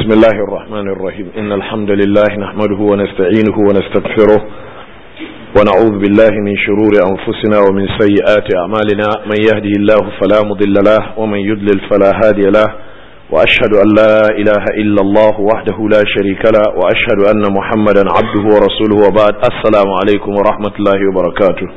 بسم الله الرحمن الرحيم إن الحمد لله نحمده ونستعينه ونستغفره ونعوذ بالله من شرور أنفسنا ومن سيئات أعمالنا من يهده الله فلا مضل له ومن يضلل فلا هادي له وأشهد أن لا إله إلا الله وحده لا شريك له وأشهد أن محمدا عبده ورسوله وبعد السلام عليكم ورحمة الله وبركاته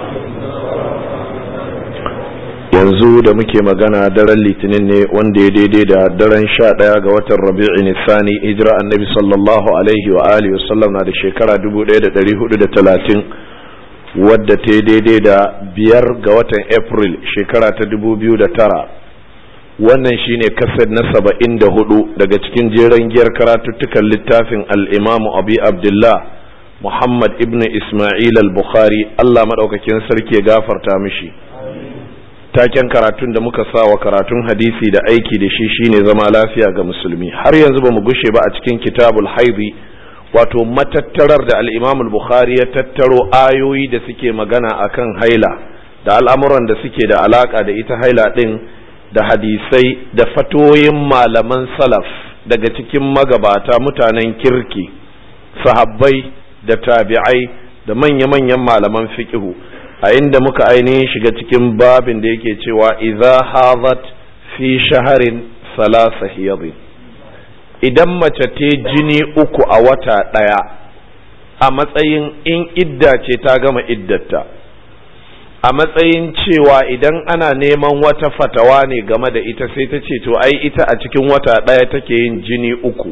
yanzu da muke magana daren litinin ne wanda ya daidai da daren sha ɗaya ga watan rabi'i nisani hijira annabi sallallahu alaihi wa alihi wasallam na da shekara 1430 wadda ta daidai da biyar ga watan april shekara ta 2009 wannan shine kased na saba'in da hudu daga cikin jeren giyar karatuttukan littafin al'imamu abi abdullah muhammad ibn ismail al-bukhari allah maɗaukakin sarki ya gafarta mishi taken karatun da muka sa wa karatun hadisi da aiki da shi shine zama lafiya ga musulmi har yanzu ba mu gushe ba a cikin kitabul haidi wato matattarar da al-imam al-bukhari ya tattaro ayoyi da suke magana akan haila da al'amuran da suke da alaka da ita haila din da hadisai da fatoyin malaman salaf daga cikin magabata mutanen kirki sahabbai da tabi'ai da manya-manyan malaman fiqhu a inda muka ainihin shiga cikin babin da yake cewa idza hazat fi shaharin salasa hiyadin idan mace ta jini uku a wata ɗaya a matsayin in idda ce ta gama iddata a matsayin cewa idan ana neman wata fatawa ne game da ita sai ta ce to ai ita a cikin wata ɗaya take yin jini uku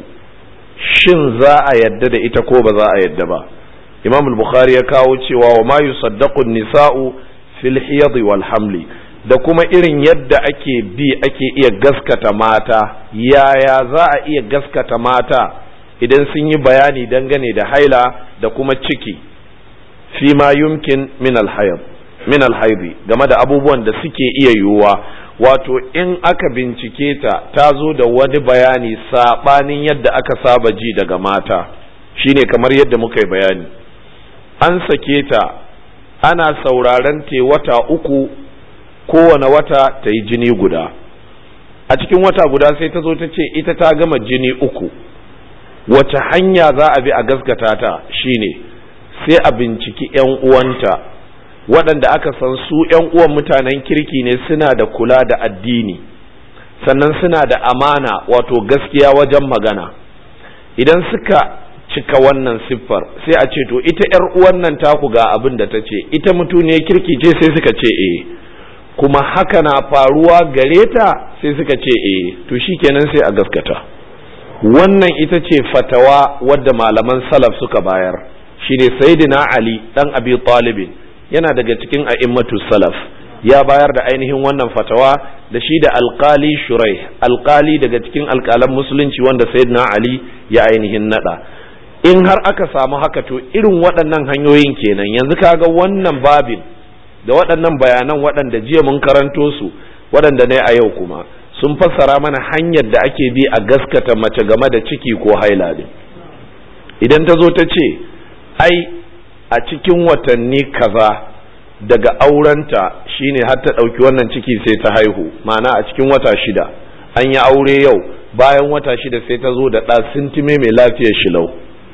shin za a yadda da ita ko ba za a yadda ba imam al-bukhari ya kawo cewa wa ma yusaddaqu nisa'u fil hiyad wal hamli da kuma irin yadda ake bi ake iya gaskata mata yaya za a iya gaskata mata idan sun yi bayani dangane da haila da kuma ciki fi ma yumkin min al min al game da abubuwan da suke iya yiwuwa wato in aka bincike ta ta zo da wani bayani sabanin yadda aka saba ji daga mata shine kamar yadda muka yi bayani an sake ta ana sauraren te wata uku kowane wata ta yi jini guda a cikin wata guda sai ta zo ta ce ita ta gama jini uku wace hanya za a bi a gaskata ta shine sai a binciki 'yan uwanta waɗanda aka san su 'yan uwan mutanen kirki ne suna da kula da addini sannan suna da amana wato gaskiya wajen magana idan suka cika wannan siffar sai a ce to ita yar uwan nan taku ga abin da ta ce ita mutuniyar kirki ce sai suka ce eh kuma haka na faruwa gare ta sai suka ce eh to shikenan sai a gaskata wannan ita ce fatawa wadda malaman salaf suka bayar shine sayyidina ali dan abi talibin yana daga cikin a'immatu salaf ya bayar da ainihin wannan fatawa da shi da alkali shurai alkali daga cikin alkalan musulunci wanda sayyidina ali ya ainihin nada in har aka samu haka to irin waɗannan hanyoyin kenan yanzu kaga wannan babin da waɗannan bayanan waɗanda jiya mun karanto su waɗanda ne a yau kuma sun fassara mana hanyar da ake bi a gaskata mace game da ciki ko haila din idan ta zo ta ce ai a cikin watanni kaza daga aurenta shine har ta ɗauki wannan ciki sai ta haihu ma'ana a cikin wata shida an yi aure yau bayan wata shida sai ta zo da ɗa sintime mai lafiyar shilau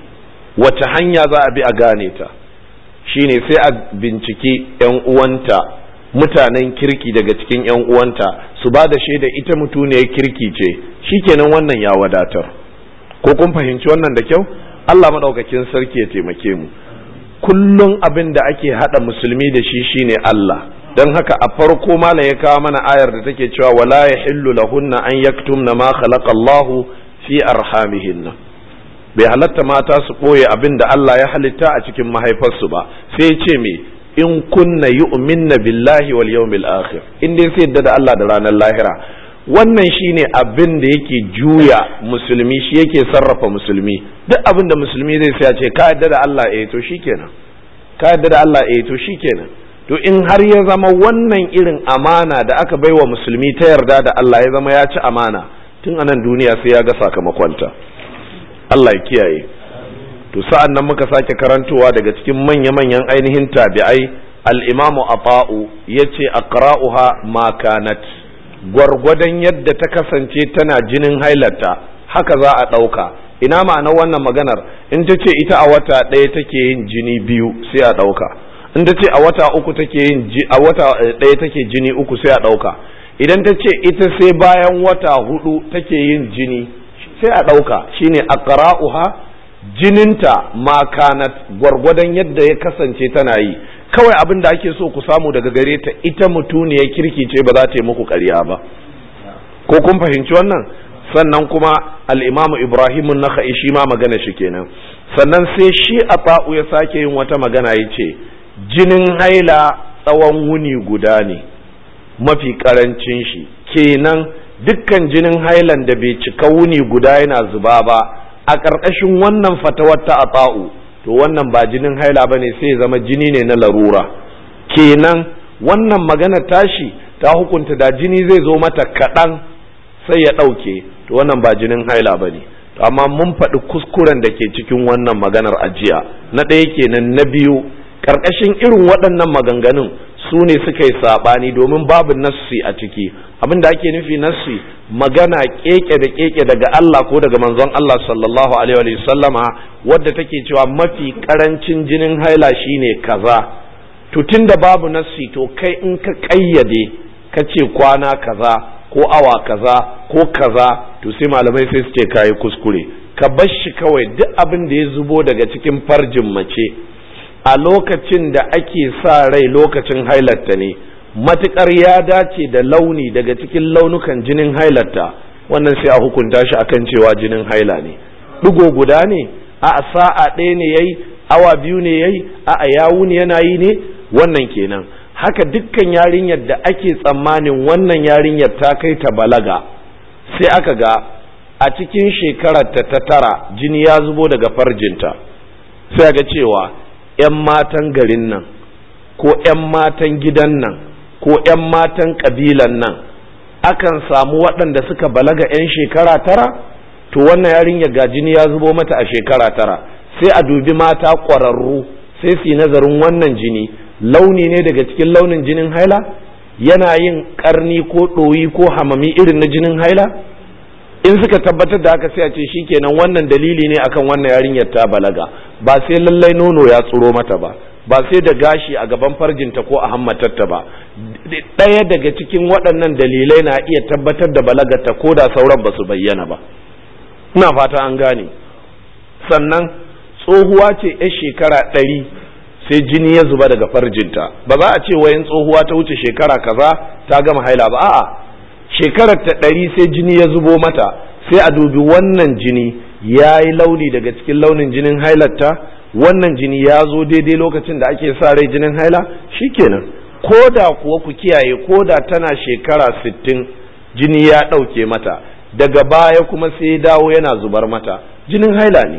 wace hanya za a bi a gane ta shine sai a binciki 'yan uwanta mutanen kirki daga cikin 'yan uwanta su ba da shaida ita mutuniyar kirki ce shikenan wannan ya wadatar ko kun fahimci wannan da kyau Allah maɗaukakin sarki ya taimake mu kullum abin da ake haɗa musulmi da shi shine Allah don haka a farko malam ya kawo mana ayar da take cewa wala yahillu lahunna an yaktumna ma khalaqa Allahu fi arhamihinna bai halatta mata su ɓoye abin da Allah ya halitta a cikin mahaifarsu ba sai ce me in kunna yu'minna billahi wal yawmil akhir in dai sai yadda da Allah da ranar lahira wannan shine abin da yake juya musulmi shi yake sarrafa musulmi duk abin da musulmi zai sai ce ka yadda da Allah eh to shikenan ka yadda da Allah eh to shikenan to in har ya zama wannan irin amana da aka baiwa musulmi ta yarda da Allah ya zama ya ci amana tun anan duniya sai ya ga sakamakonta Allah ya kiyaye to sa'an nan muka sake karantowa daga cikin manya-manyan ainihin tabi'ai al-imamu ata'u yace aqra'uha ma kanat gwargwadon yadda ta kasance tana jinin hailarta haka za a ɗauka ina ma'anar wannan maganar in ta ce ita a wata ɗaya take yin jini biyu sai a ɗauka in ta ce a wata uku take yin a wata ɗaya take jini uku sai a ɗauka idan ta ce ita sai bayan wata hudu take yin jini sai a ɗauka shine aqra'uha jininta ma kanat gwargwadon yadda ya kasance tana yi kawai abin da ake so ku samu daga gare ta ita mutuniyar kirki ce ba za ta yi muku ƙarya ba ko kun fahimci wannan sannan kuma al'imamu ibrahimun na shi ma magana shi kenan sannan sai shi a fa'u ya sake yin wata magana ya ce jinin haila tsawon wuni guda ne mafi karancin shi kenan dukkan jinin hailan da bai cika wuni guda yana zuba ba a ƙarƙashin wannan fatawar ta a fa'u to wannan ba jinin haila ba ne sai ya zama jini ne na larura kenan wannan magana tashi ta hukunta da jini zai zo mata kaɗan sai ya ɗauke to wannan ba jinin haila ba ne amma mun faɗi kuskuren da ke cikin wannan maganar ajiya na ɗaya kenan na biyu ƙarƙashin irin waɗannan maganganun su ne suka yi saɓani domin babu nassi a ciki abin da ake nufi nassi magana keke da keke daga Allah ko daga manzon Allah sallallahu alaihi wa sallama wadda take cewa mafi ƙarancin jinin haila shine kaza to tunda babu nassi to kai in ka ƙayyade ka ce kwana kaza ko awa kaza ko kaza to sai malamai sai su ce kayi kuskure ka bar shi kawai duk abin da ya zubo daga cikin farjin mace a lokacin da ake sa rai lokacin hailarta ne matukar ya dace da launi daga cikin launukan jinin hailarta wannan sai a hukunta shi akan cewa jinin haila ne ɗigo guda ne a sa'a ɗaya ne yayi awa biyu ne yayi a yawu ne yana yi ne wannan kenan haka dukkan yarinyar da ake tsammanin wannan yarinyar ta kai ta balaga sai aka ga a cikin shekararta ta tara jini ya zubo daga farjinta sai ga cewa 'yan matan garin nan ko 'yan matan gidan nan ko 'yan matan ƙabilan nan akan samu waɗanda suka balaga 'yan shekara tara to wannan yarinyar ga jini ya zubo mata a shekara tara sai a dubi mata ƙwararru sai su yi nazarin wannan jini launi ne daga cikin launin jinin haila yana yin karni ko ɗoyi ko hamami irin na jinin haila in suka tabbatar da haka sai a ce shikenan wannan dalili ne akan wannan yarinyar ta balaga ba sai lallai nono ya tsuro mata ba ba sai da gashi a gaban farjinta ko a hammatarta ba ɗaya daga cikin waɗannan dalilai na iya tabbatar da balagarta ko da sauran ba su bayyana ba ina fata an gane sannan tsohuwa ce 'yar shekara ɗari sai jini ya zuba daga farjinta ba za a ce wayan tsohuwa ta wuce shekara kaza ta gama haila ba a'a shekarar ta ɗari sai jini ya zubo mata sai a dubi wannan jini ya yi launi daga cikin launin jinin hailarta wannan jini ya zo daidai lokacin da ake sa rai jinin haila shikenan ko da kuwa ku kiyaye ko da tana shekara sittin jini ya ɗauke mata daga baya kuma sai ya dawo yana zubar mata jinin haila ne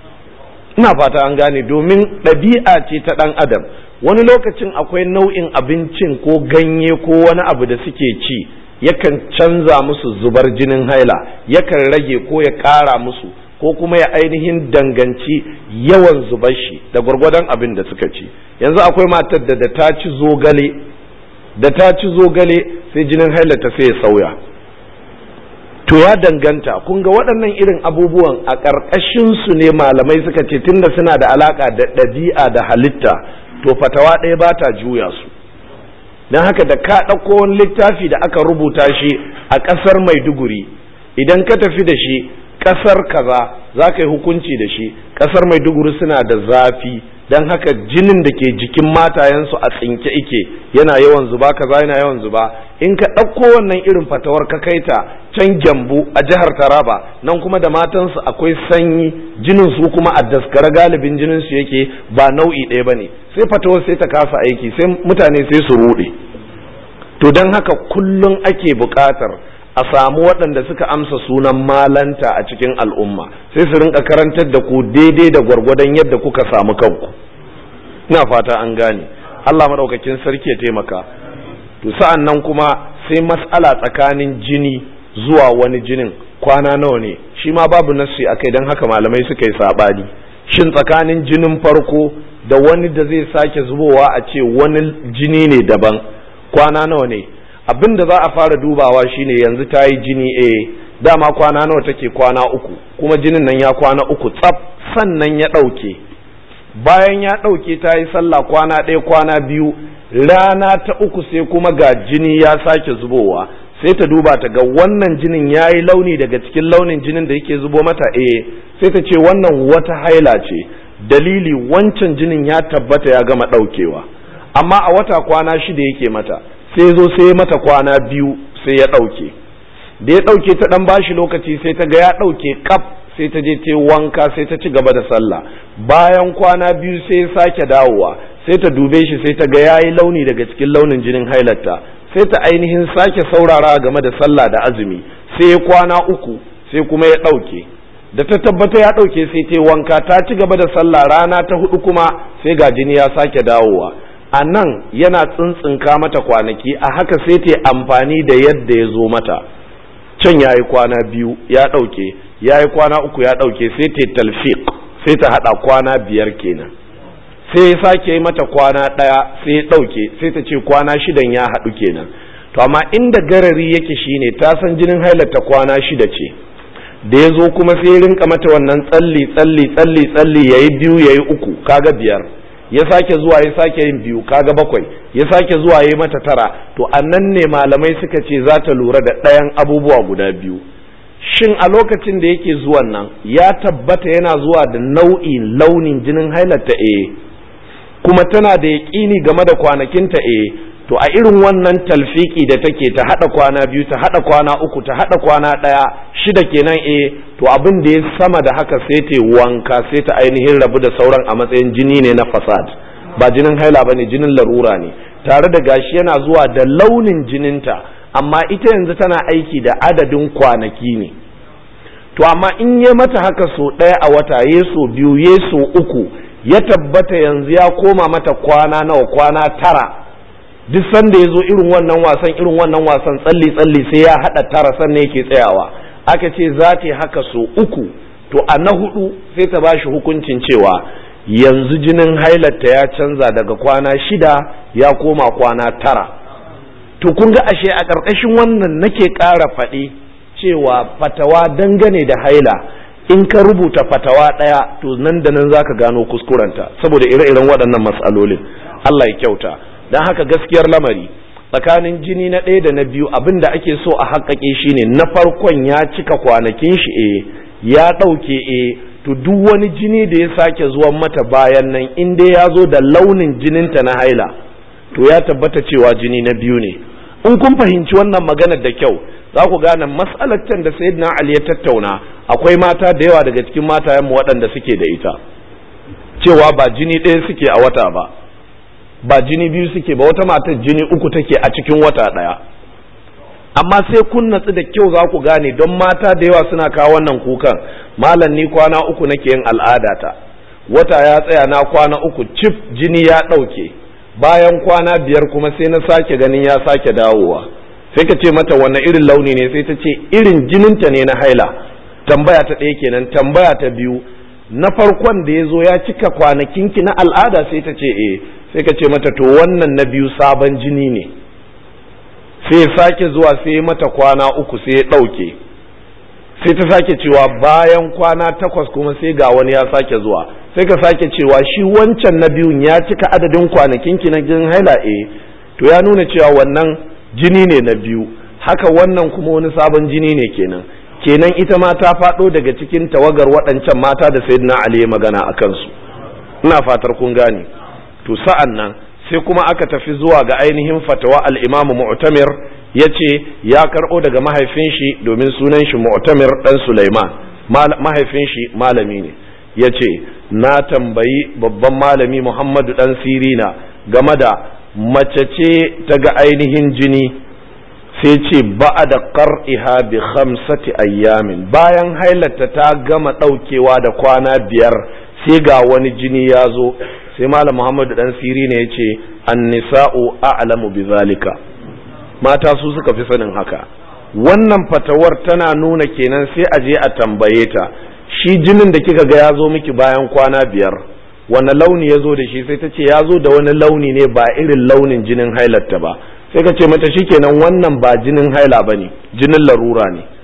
ina fata an gane domin ɗabi'a ce ta ɗan adam wani lokacin akwai nau'in abincin ko ganye ko wani abu da suke ci yakan canza musu zubar jinin haila yakan rage ko ya ƙara musu ko kuma ya ainihin danganci yawan zubar shi da gwargwadon abin da suka ci yanzu akwai matar da da ta ci zogale da ta ci zogale sai jinin haila ta sai ya sauya to ya danganta kun ga waɗannan irin abubuwan a ƙarƙashin su ne malamai suka ce tunda suna da alaƙa da ɗabi'a da halitta to fatawa ɗaya ba ta juya su don haka da ka ɗauko wani littafi da aka rubuta shi a ƙasar maiduguri idan ka tafi da shi ƙasar kaza za ka yi hukunci da shi ƙasar maiduguri suna da zafi don haka jinin da ke jikin matayensu a tsinke ike yana yawan zuba kaza yana yawan zuba in ka ɗauko wannan irin fatawar ka kai ta can gyambu a jihar taraba nan kuma da matansu akwai sanyi jinin su kuma a daskara galibin jinin su yake ba nau'i ɗaya ba ne sai fatawar sai ta kasa aiki sai mutane sai su ruɗe to don haka kullum ake buƙatar a samu waɗanda suka amsa sunan malanta a cikin al'umma sai su rinka karantar da ku daidai da gwargwadon yadda kuka samu kanku ina fata an gane Allah maɗaukakin sarki ya taimaka to sa'an nan kuma sai mas'ala tsakanin jini zuwa wani jinin kwana nawa ne shi ma babu nassi akai don haka malamai suka yi saɓani shin tsakanin jinin farko da wani da zai sake zubowa a ce wani jini ne daban kwana nawa ne abin da za a fara dubawa shine yanzu ta yi jini a dama kwana nawa take kwana uku kuma jinin nan ya kwana uku tsaf sannan ya ɗauke bayan ya ɗauke ta yi sallah kwana ɗaya kwana biyu rana ta uku sai kuma ga jini ya sake zubowa sai ta duba ta ga wannan jinin ya yi launi daga cikin launin jinin da yake zubo mata eh sai ta ce wannan wata haila ce dalili wancan jinin ya tabbata ya gama ɗaukewa amma a wata kwana shida yake mata sai zo sai mata kwana biyu sai ya ɗauke da ya ɗauke ta ɗan bashi lokaci sai ta ga ya ɗauke kaf sai ta je ta wanka sai ta ci gaba da sallah bayan kwana biyu sai ya sake dawowa sai ta dube shi sai ta ga yayi launi daga cikin launin jinin hailarta sai ta ainihin sake saurara game da sallah da azumi sai ya kwana uku sai kuma ya ɗauke da ta tabbata ya ɗauke sai ta wanka ta ci gaba da sallah rana ta hudu kuma sai ga jini ya sake dawowa a nan yana tsintsinka mata kwanaki a haka sai ta amfani da yadda ya zo mata can ya yi kwana biyu ya ɗauke ya yi kwana uku ya ɗauke sai ta talfiq sai ta haɗa kwana biyar kenan sai ya sake mata kwana ɗaya sai ya ɗauke sai ta ce kwana shidan ya haɗu kenan to amma inda garari yake shine ta san jinin hailarta kwana shida ce da ya zo kuma sai ya rinka mata wannan tsalli tsalli tsalli tsalli ya yi biyu ya yi uku kaga biyar ya sake zuwa ya sake yin biyu kaga bakwai ya sake zuwa ya mata tara to annan ne malamai suka ce za ta lura da ɗayan abubuwa guda biyu shin a lokacin da yake zuwan nan ya tabbata yana zuwa da nau'i launin jinin hailarta eh kuma tana da yaƙini game da kwanakinta eh to a irin wannan talfiki da take ta hada kwana biyu ta hada kwana uku ta hada kwana ɗaya shida kenan eh to abin da ya sama da haka sai ta wanka sai ta ainihin rabu da sauran a matsayin jini ne na fasad ba jinin haila bane jinin larura ne tare da gashi yana zuwa da launin jininta amma ita yanzu tana aiki da adadin kwanaki ne to amma in ya mata haka so ɗaya a wata ya so biyu ya so uku ya tabbata yanzu ya koma mata kwana nawa kwana tara duk sanda ya zo irin wannan wasan irin wannan wasan tsalli tsalli sai ya haɗa tara sannan yake tsayawa aka ce za ta yi haka so uku to a na hudu sai ta bashi hukuncin cewa yanzu jinin hailarta ya canza daga kwana shida ya koma kwana tara to kun ga ashe a ƙarƙashin wannan nake ƙara faɗi cewa fatawa dangane da haila in ka rubuta fatawa ɗaya to nan da nan zaka gano kuskurenta saboda ire-iren waɗannan matsalolin Allah ya kyauta don haka gaskiyar lamari tsakanin jini na ɗaya da na biyu abin da ake so a haƙaƙe shine na farkon ya cika kwanakin shi e ya ɗauke e to duk wani jini da ya sake zuwan mata bayan nan in dai ya zo da launin jininta na haila to ya tabbata cewa jini na biyu ne in kun fahimci wannan maganar da kyau za ku gane matsalar can da sayyidina ali ya tattauna akwai mata da yawa daga cikin matayenmu waɗanda suke da ita cewa ba jini ɗaya suke a wata ba ba jini biyu suke ba wata matar jini uku take a cikin wata ɗaya amma sai kun natsu da kyau za ku gane don mata da yawa suna kawo wannan kukan malam ni kwana uku nake yin al'adata wata ya tsaya na kwana uku cif jini ya ɗauke bayan kwana biyar kuma sai na sake ganin ya sake dawowa sai ka ce mata wanne irin launi ne sai ta ce irin jininta ne na haila tambaya ta ɗaya kenan tambaya ta biyu na farkon da ya zo ya cika kwanakinki na al'ada sai ta ce eh sai ka ce mata to wannan na biyu sabon jini ne sai ya sake zuwa sai mata kwana uku sai ya ɗauke sai ta sake cewa bayan kwana takwas kuma sai ga wani ya sake zuwa sai ka sake cewa shi wancan na biyun ya cika adadin kwanakinki na jinin haila eh to ya nuna cewa wannan jini ne na biyu haka wannan kuma wani sabon jini ne kenan kenan ita ma ta faɗo daga cikin tawagar waɗancan mata da sayyidina ali ya magana a kansu ina fatar kun gane to sa'an nan sai kuma aka tafi zuwa ga ainihin fatawa al-imam mu'tamir yace ya karɓo daga mahaifin shi domin sunan shi mu'tamir dan sulaiman mahaifin shi malami ne yace na tambayi babban malami muhammadu dan sirina game da mace ce ta ga ainihin jini sai ce ba'a da qar'iha bi khamsati ayyamin bayan hailata ta gama ɗaukewa da kwana biyar sai ga wani jini ya zo sai malam muhammadu dan siri ne ya ce annisa'u a'lamu bi zalika mata su suka fi sanin haka wannan fatawar tana nuna kenan sai a je a tambaye ta shi jinin da kika ga ya zo miki bayan kwana biyar wani launi ya zo da shi sai ta ce ya zo da wani launi ne ba irin launin jinin hailarta ba sai ka ce mata shikenan wannan ba jinin haila ba ne jinin larura ne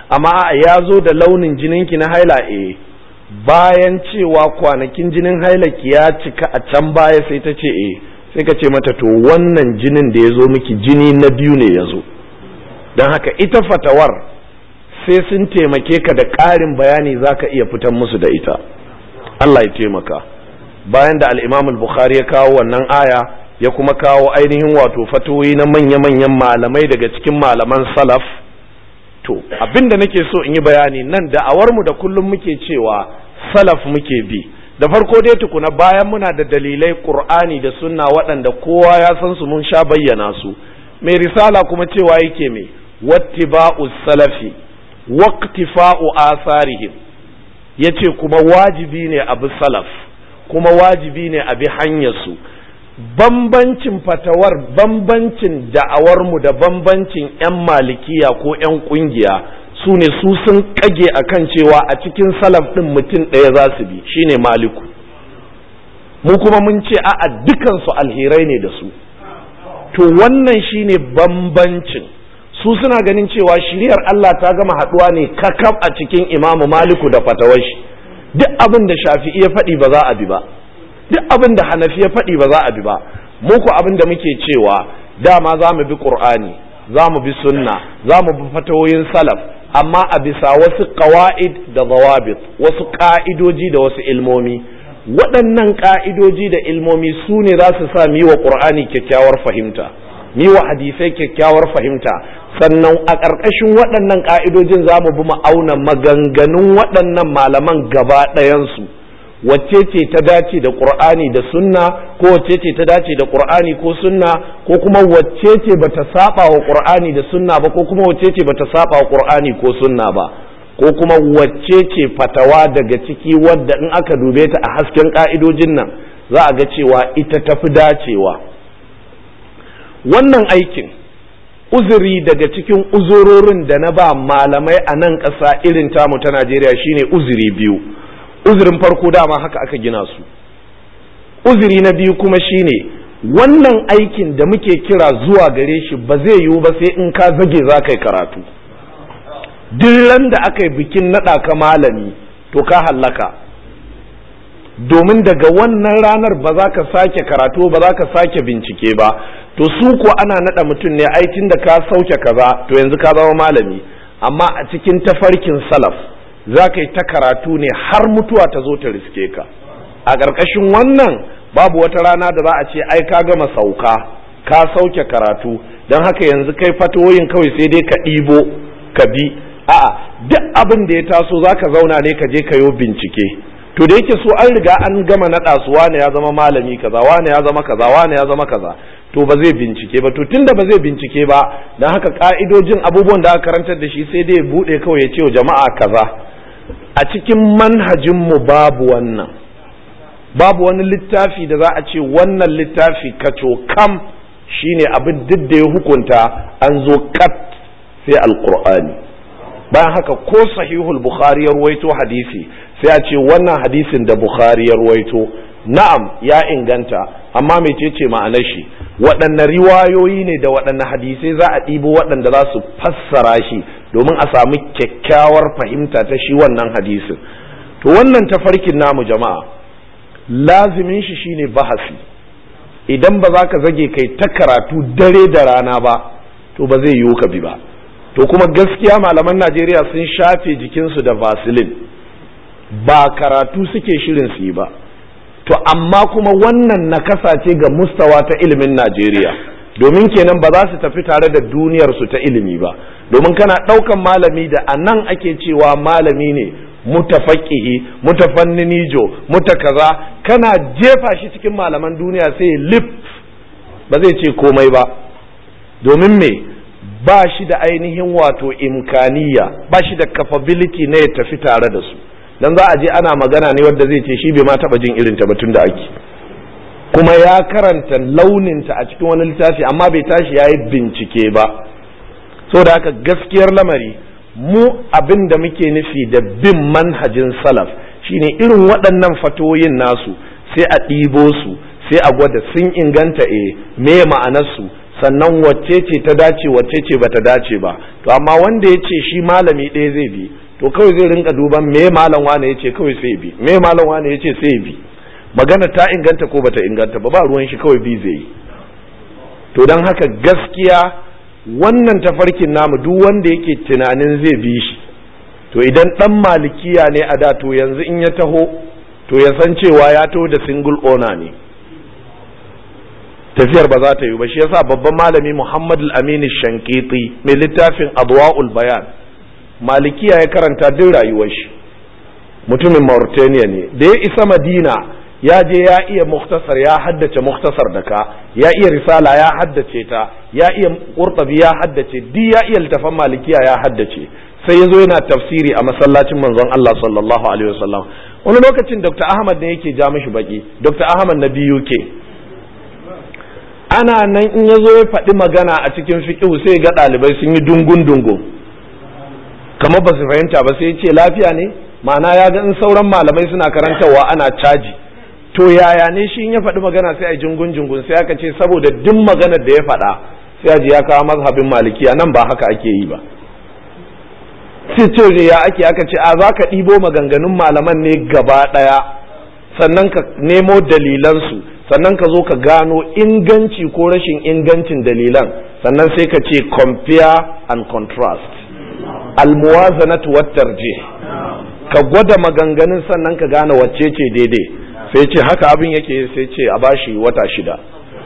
amma a ya zo da launin jininki na haila eh bayan cewa kwanakin jinin hailaki ya cika a can baya sai ta ce eh sai ka ce mata to wannan jinin da ya zo miki jini na biyu ne ya zo don haka ita fatawar sai sun taimake ka da ƙarin bayani za ka iya fitan musu da ita Allah ya taimaka bayan da al'imam al-bukhari ya kawo wannan aya ya kuma kawo ainihin wato fatoyi na manya-manyan malamai daga cikin malaman salaf to abinda nake so in yi bayani nan da'awarmu da kullum muke cewa salaf muke bi da farko dai tukuna bayan muna da dalilai qur'ani da sunna waɗanda kowa ya san su mun sha bayyana su mai risala kuma cewa yake mai wattiba'u salafi waqtifa'u asarihim yace kuma wajibi ne abu salaf kuma wajibi ne abi hanyar su bambancin fatawar bambancin da'awarmu da bambancin 'yan malikiya ko 'yan kungiya su ne su sun kage akan cewa a cikin salaf ɗin mutum ɗaya za su bi shine maliku mu kuma mun ce a'a dukansu alherai ne da su to wannan shine bambancin su suna ganin cewa shiriyar Allah ta gama haɗuwa ne kakaf a cikin imamu maliku da fatawar shi duk abin da shafi'i ya faɗi ba za a bi ba duk abin da hanafi ya faɗi ba za a bi ba muku abin da muke cewa dama za mu bi ƙur'ani za mu bi sunna za mu bi fatawoyin salaf amma a bisa wasu ƙawa'id da zawabit wasu ƙa'idoji da wasu ilmomi waɗannan ƙa'idoji da ilmomi su ne za su sa mi wa ƙur'ani kyakkyawar fahimta mi wa hadisai kyakkyawar fahimta sannan a ƙarƙashin waɗannan ƙa'idojin za mu bi ma'auna maganganun waɗannan malaman gaba ɗayansu wacce ce ta dace da qur'ani da sunna ko wacce ce ta dace da qur'ani ko sunna ko kuma wacce ce bata saba wa qur'ani da sunna ba ko kuma wacce ce bata saba wa qur'ani ko sunna ba ko kuma wacce ce fatawa daga ciki wadda in aka dube ta a hasken ka'idojin nan za a ga cewa ita tafi dacewa wannan aikin uzuri daga cikin uzurorin da na ba malamai a nan ƙasa irin tamu ta Najeriya shine uzuri biyu uzurin farko dama haka aka gina su uzuri na biyu kuma shine wannan aikin da muke kira zuwa gare shi ba zai yiwu ba sai in ka zage za ka yi karatu duk da aka yi bikin naɗa ka malami to ka hallaka domin daga wannan ranar ba za ka sake karatu ba za ka sake bincike ba to su ko ana naɗa mutum ne aikin da ka sauke kaza to yanzu ka zama malami amma a cikin tafarkin salaf za ka yi ta karatu ne har mutuwa ta zo ta riske ka a ƙarƙashin wannan babu wata rana da za a ce ai ka gama sauka ka sauke karatu don haka yanzu kai fatoyin kawai sai dai ka ɗibo ka bi a'a duk abin da ya taso za ka zauna ne ka je ka yi bincike to da yake so an riga an gama naɗa su wane ya zama malami kaza wane ya zama kaza wane ya zama kaza to ba zai bincike ba to tunda ba zai bincike ba don haka ka'idojin abubuwan da aka karantar da shi sai dai ya buɗe kawai ya ce wa jama'a kaza a cikin manhajinmu babu wannan babu wani littafi da za a ce wannan littafi kaco kam shine abin duk da ya hukunta an zo kat sai alkur'ani bayan haka ko sahihul bukhari ya ruwaito hadisi sai a ce wannan hadisin da bukhari ya ruwaito na'am ya inganta amma mecece ma'anar shi waɗanne riwayoyi ne da waɗanne hadisai za a ɗibo waɗanda za su fassara shi domin a samu kyakkyawar fahimta ta shi wannan hadisin to wannan tafarkin namu jama'a lazimin shi shine bahasi idan ba za ka zage kai ta karatu dare da rana ba to ba zai yiwu ka bi ba to kuma gaskiya malaman najeriya sun shafe jikinsu da vaseline ba karatu suke shirin su yi ba to amma kuma wannan nakasa ce ga mustawa ta ilimin najeriya domin kenan ba za su tafi tare da duniyar su ta ilimi ba domin kana ɗaukan malami da a nan ake cewa malami ne mutafaqihi mutafanninijo mutakaza kana jefa shi cikin malaman duniya sai lip ba zai ce komai ba domin me ba shi da ainihin wato imkaniya ba shi da capability na ya tafi tare da su dan za a je ana magana ne wadda zai ce shi bai ma taba jin irin ta batun da ake kuma ya karanta launinta a cikin wani littafi amma bai tashi ya yi bincike ba da haka gaskiyar lamari mu abin da muke nufi da bin manhajin salaf shine irin waɗannan fatoyin nasu sai a ɗibo su sai a gwada sun inganta e me ma'anarsu sannan wacce ce ta dace wacce ce bata dace ba to amma wanda ya ce shi malami ɗaya zai bi to kawai zai rinka duban me malam wane ya ce kawai sai bi me malam wane ya ce sai bi magana ta inganta ko bata inganta ba ba ruwan shi kawai bi zai yi to don haka gaskiya wannan tafarkin namu duk wanda yake tunanin zai bi shi to idan dan malikiya ne a da to yanzu in ya taho to ya san cewa ya taho da single owner ne tafiyar ba za ta yi ba shi yasa babban malami Muhammad al-Amin Shankiti mai littafin Adwa'ul Bayan malikiya ya karanta duk rayuwar shi mutumin Mauritania ne da ya isa Madina ya je ya iya muktasar ya haddace muktasar da ka ya iya risala ya haddace ta ya iya qurtubi ya haddace di ya iya littafan malikiya ya haddace sai ya zo yana tafsiri a masallacin manzon Allah sallallahu alaihi wasallam wani lokacin Dr. Ahmad ne yake ja mishi baki Dr. Ahmad na BUK ana nan in ya zo ya faɗi magana a cikin fiqhu sai ga ɗalibai sun yi dungun dungun kamar ba su fahimta ba sai ya ce lafiya ne ma'ana ya ga in sauran malamai suna karantarwa ana caji to yaya ne shi in ya faɗi magana sai a jungun jungun sai aka ce saboda duk maganar da ya faɗa sai a ji ya kawo mazhabin malikiya nan ba haka ake yi ba sai ce ya ake aka ce a za ka ɗibo maganganun malaman ne gaba ɗaya sannan ka nemo dalilansu sannan ka zo ka gano inganci ko rashin ingancin dalilan sannan sai ka ce compare and contrast almuwazanatu wat tarjih ka gwada maganganun sannan ka gane wacce ce daidai sai ce haka abin yake sai ce a bashi wata shida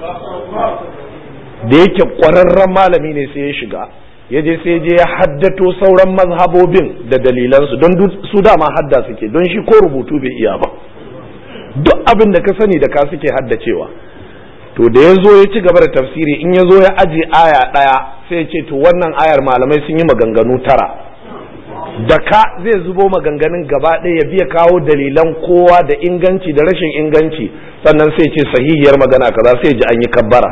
da yake ƙwararren malami ne sai ya shiga ya je sai je ya haddato sauran mazhabobin da dalilansu don su dama hadda suke don shi ko rubutu bai iya ba duk abin da ka sani da ka suke haddacewa to da ya zo ya ci gaba da tafsiri in ya zo ya aje aya ɗaya sai ya ce to wannan ayar malamai sun yi maganganu tara da ka zai zubo maganganun gaba ɗaya ya biya kawo dalilan kowa da inganci da rashin inganci sannan sai ce sahihiyar magana kaza sai ji an yi kabbara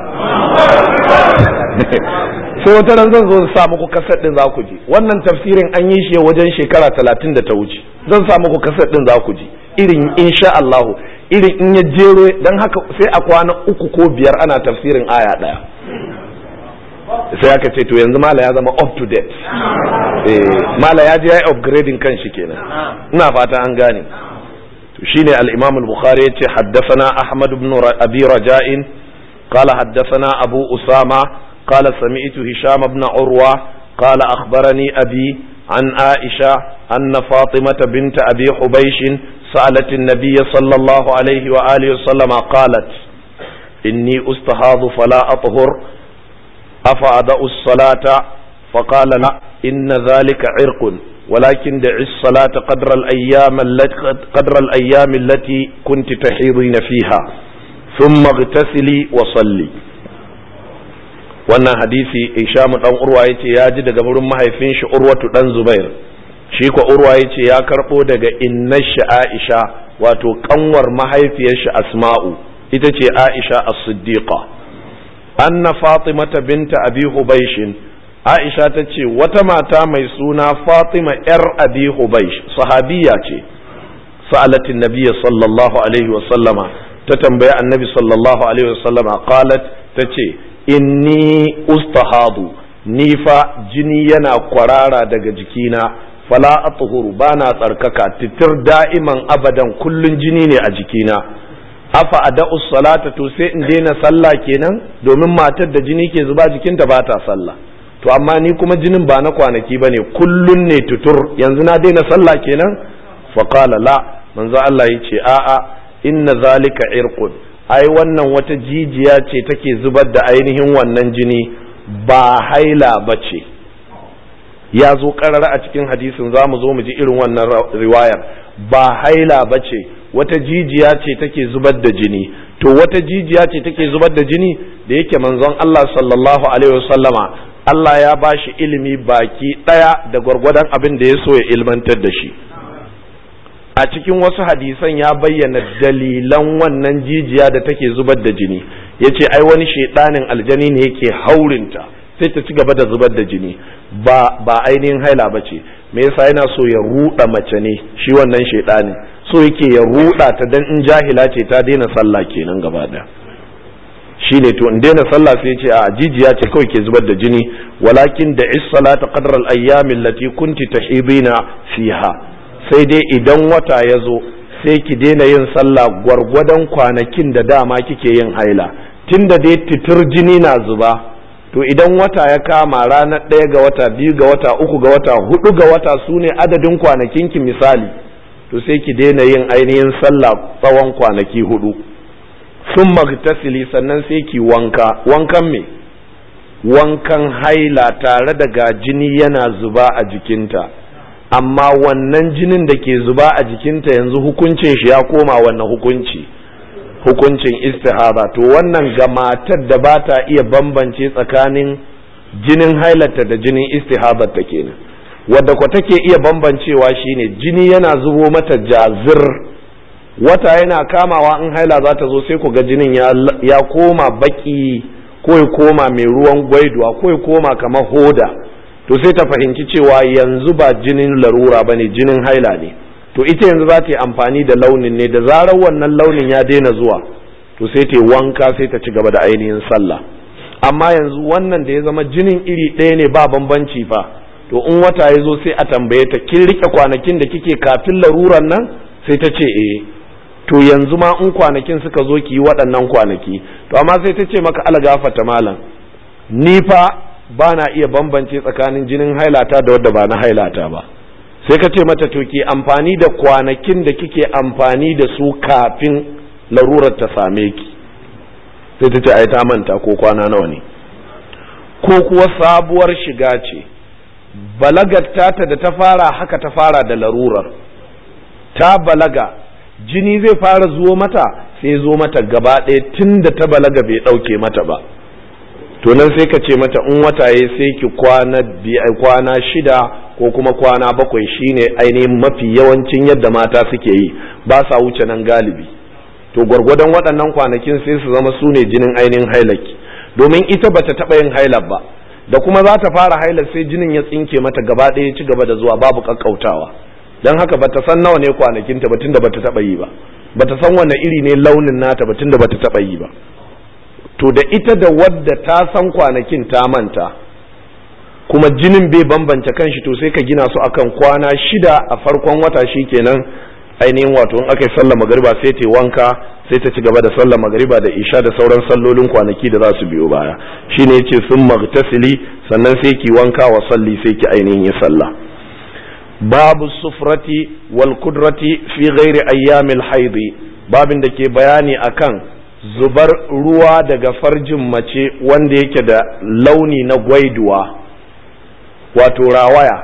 sai wata ran zan zo sa muku kasar din za ku ji wannan tafsirin an yi shi wajen shekara talatin da ta wuce zan sa muku kasar din za ku ji irin insha Allah irin in ya jero dan haka sai a kwana uku ko biyar ana tafsirin aya ɗaya sai aka ce to yanzu mala ya zama up to date eh mala ya je ya upgrading kan shi kenan ina fata an gane to shine al-imam al-bukhari yace haddathana ahmad ibn abi raja'in qala haddathana abu usama qala sami'tu hisham ibn urwa qala akhbarani abi an aisha anna fatimata bint abi hubaysh سألت النبي صلى الله عليه وآله وسلم قالت إني أستهاض فلا أطهر أفأدأ الصلاة فقال لا إن ذلك عرق ولكن دع الصلاة قدر الأيام التي قدر الأيام التي كنت تحيضين فيها ثم اغتسلي وصلي wannan hadisi Isham dan Urwa yace ya ji daga wurin mahaifin shi Urwatu dan Zubair shi ko Urwa yace ya karbo daga innar shi Aisha wato kanwar mahaifiyar shi Asma'u ita ce Aisha as-Siddiqa anna fatimata binta abi hubaishin aisha ta ce wata mata mai suna fatima yar abi hubaish sahabiya ce sa'alatin nabiyya sallallahu alaihi wasallama ta tambaya annabi sallallahu alaihi wasallama qalat ta ce inni ustahadu ni fa jini yana kwarara daga jikina fala atuhuru bana tsarkaka titir da'iman abadan kullun jini ne a jikina afa ada'u salata to sai in daina sallah kenan domin matar da jini ke zuba jikinta ba ta sallah to amma ni kuma jinin ba na kwanaki bane kullun ne tutur yanzu na daina sallah kenan fa qala la manzo Allah yace a a inna zalika irqun ai wannan wata jijiya ce take zubar da ainihin wannan jini ba haila bace ya zo karara a cikin hadisin za mu zo mu ji irin wannan riwayar ba haila bace wata jijiya ce take zubar da jini to wata jijiya ce take zubar da jini da yake manzon Allah sallallahu alaihi wasallama Allah ya bashi ilimi baki daya da gwargwadon abin da ya so ya ilmantar da shi a cikin wasu hadisan ya bayyana dalilan wannan jijiya da take zubar da jini yace ai wani shedanin aljani ne yake haurinta sai ta ci gaba da zubar da jini ba ba ainihin haila bace me yasa yana so ya ruda mace ne shi wannan shedanin so yake ya ruda ta dan in jahila ce ta daina sallah kenan gaba da shine to in daina sallah sai ce a jijiya ce kawai ke zubar da jini walakin da is salata qadra al ayyam allati kunti tahidina fiha sai dai idan wata ya zo sai ki daina yin sallah gwargwadon kwanakin da dama kike yin haila tunda dai titir jini na zuba to idan wata ya kama ranar ɗaya ga wata biyu ga wata uku ga wata hudu ga wata su ne adadin kwanakinki misali to sai ki daina yin ainihin sallah tsawon kwanaki hudu sun magtasili sannan sai ki wanka wankan me wankan haila tare da ga jini yana zuba a jikinta amma wannan jinin da ke zuba a jikinta yanzu hukuncin shi ya koma wannan hukunci hukuncin istihaba to wannan ga matar da ba ta iya bambance tsakanin jinin hailata da jinin istihabarta kenan wadda kwa take iya bambancewa shine jini yana zubo mata jazir wata yana kamawa in haila za ta zo sai ku ga jinin ya koma baki ko ya koma mai ruwan gwaiduwa ko ya koma kamar hoda to sai ta fahimci cewa yanzu ba jinin larura ba ne jinin haila ne to ita yanzu za ta yi amfani da launin ne da zarar wannan launin ya daina zuwa to sai ta yi wanka sai ta ci gaba da ainihin sallah amma yanzu wannan da ya zama jinin iri ɗaya ne ba bambanci fa to in wata ya zo sai a tambaye ta kin rike kwanakin da kike kafin laruran nan sai ta ce eh to yanzu ma in kwanakin suka zo ki yi waɗannan kwanaki to amma sai ta ce maka algafata malam ni fa ba na iya bambance tsakanin jinin hailata da wadda ba na hailata ba sai ka ce mata to ki amfani da kwanakin da kike amfani da su kafin larurar ta same ki sai ta ce ai ta manta ko kwana nawa ne ko kuwa sabuwar shiga ce balagar tata da ta fara haka ta fara da larurar ta balaga jini zai fara zuwo mata sai zo mata gaba ɗaya tun da ta balaga bai ɗauke mata ba to nan sai ka ce mata in wata ya sai ki kwana kwana shida ko kuma kwana bakwai shine ainihin mafi yawancin yadda mata suke yi ba sa wuce nan galibi to gwargwadon waɗannan kwanakin sai su zama su ne jinin ainihin hailaki domin ita bata taɓa yin hailar ba da kuma za ta fara hailar sai jinin ya tsinke mata gaba ɗaya ci gaba da zuwa babu kakkautawa don haka bata san nawa ne kwanakinta ba tunda bata taɓa yi ba bata san wanne iri ne launin nata ba tunda bata taɓa yi ba to da ita da wadda ta san kwanakin ta manta kuma jinin bai bambance kanshi to sai ka gina su akan kwana shida a farkon wata shi kenan ainihin wato in aka yi sallar magariba sai ta wanka sai ta ci gaba da sallar magariba da isha da sauran sallolin kwanaki da za su biyo baya shine yace sun magtasili sannan sai ki wanka wa salli sai ki ainihin yi sallah babu sufrati wal kudrati fi ghairi ayyamil haidi babin da ke bayani akan zubar ruwa daga farjin mace wanda yake da launi na gwaiduwa wato rawaya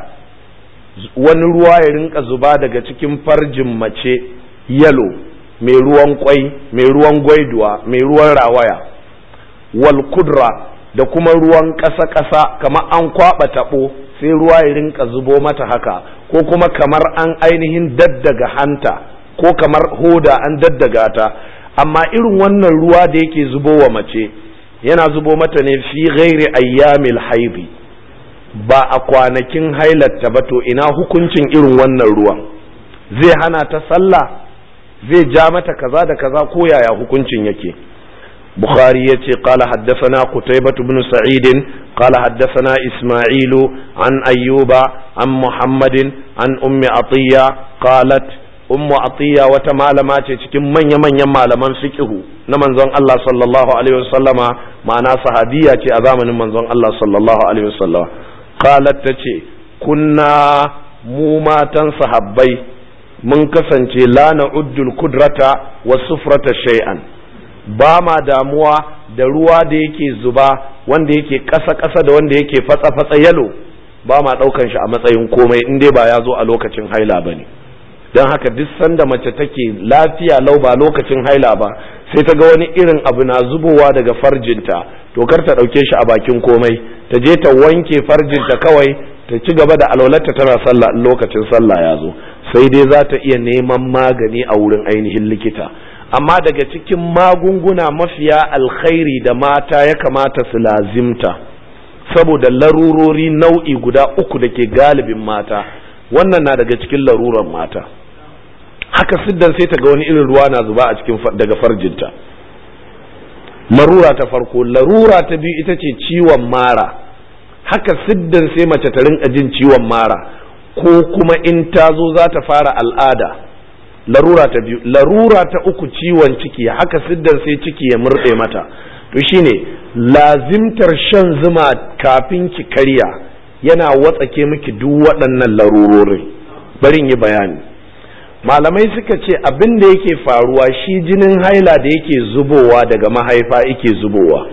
wani ruwa ya rinka zuba daga cikin farjin mace yalo mai ruwan kwai mai ruwan gwaiduwa mai ruwan rawaya wal kudra da kuma ruwan ƙasa-ƙasa kamar an kwaɓa taɓo sai ruwa ya rinka zubo mata haka ko kuma kamar an ainihin daddaga hanta ko kamar hoda an daddaga ta amma irin wannan ruwa da yake zubo wa mace yana zubo mata ne fi ghairi ayyamil haidi ba a kwanakin hailatta ba to ina hukuncin irin wannan ruwan zai hana ta sallah zai ja mata kaza da kaza ko yaya hukuncin yake bukhari ya ce qala haddathana qutaybah ibn sa'id qala haddathana isma'ilu an ayyuba an muhammadin an ummi atiya qalat ummu atiya wata malama ce cikin manya-manyan malaman fiqhu na manzon Allah sallallahu alaihi wasallama ma'ana sahabiya ce a zamanin manzon Allah sallallahu alaihi wasallama qalat tace kunna mu matan sahabbai mun kasance la na'uddul kudrata was sufrata shay'an ba ma damuwa da ruwa da yake zuba wanda yake ƙasa-ƙasa da wanda yake fatsa-fatsa yalo ba ma ɗaukan shi a matsayin komai in dai ba ya zo a lokacin haila ba ne don haka duk sanda mace take lafiya lau ba lokacin haila ba sai ta ga wani irin abu na zubowa daga farjinta to kar ta ɗauke shi a bakin komai ta je ta wanke farjinta kawai ta ci gaba da alwalarta tana sallah in lokacin sallah ya zo sai dai za ta iya neman magani a wurin ainihin likita amma daga cikin magunguna mafiya alkhairi da mata ya kamata su lazimta saboda larurori nau'i guda uku da ke galibin mata wannan na daga cikin laruran mata haka siddan sai ta ga wani irin ruwa na zuba a cikin daga farjinta larura ta farko larura ta biyu ita ce ciwon mara haka siddan sai mace ta rinka jin ciwon mara ko kuma in ta zo za ta fara al'ada larura ta biyu larura ta uku ciwon ciki haka siddan sai ciki ya murɗe mata to shine lazimtar shan zuma kafin ki karya yana watsake miki duk waɗannan larurorin barin yi bayani malamai suka ce abin da yake faruwa shi jinin haila da yake zubowa daga mahaifa yake zubowa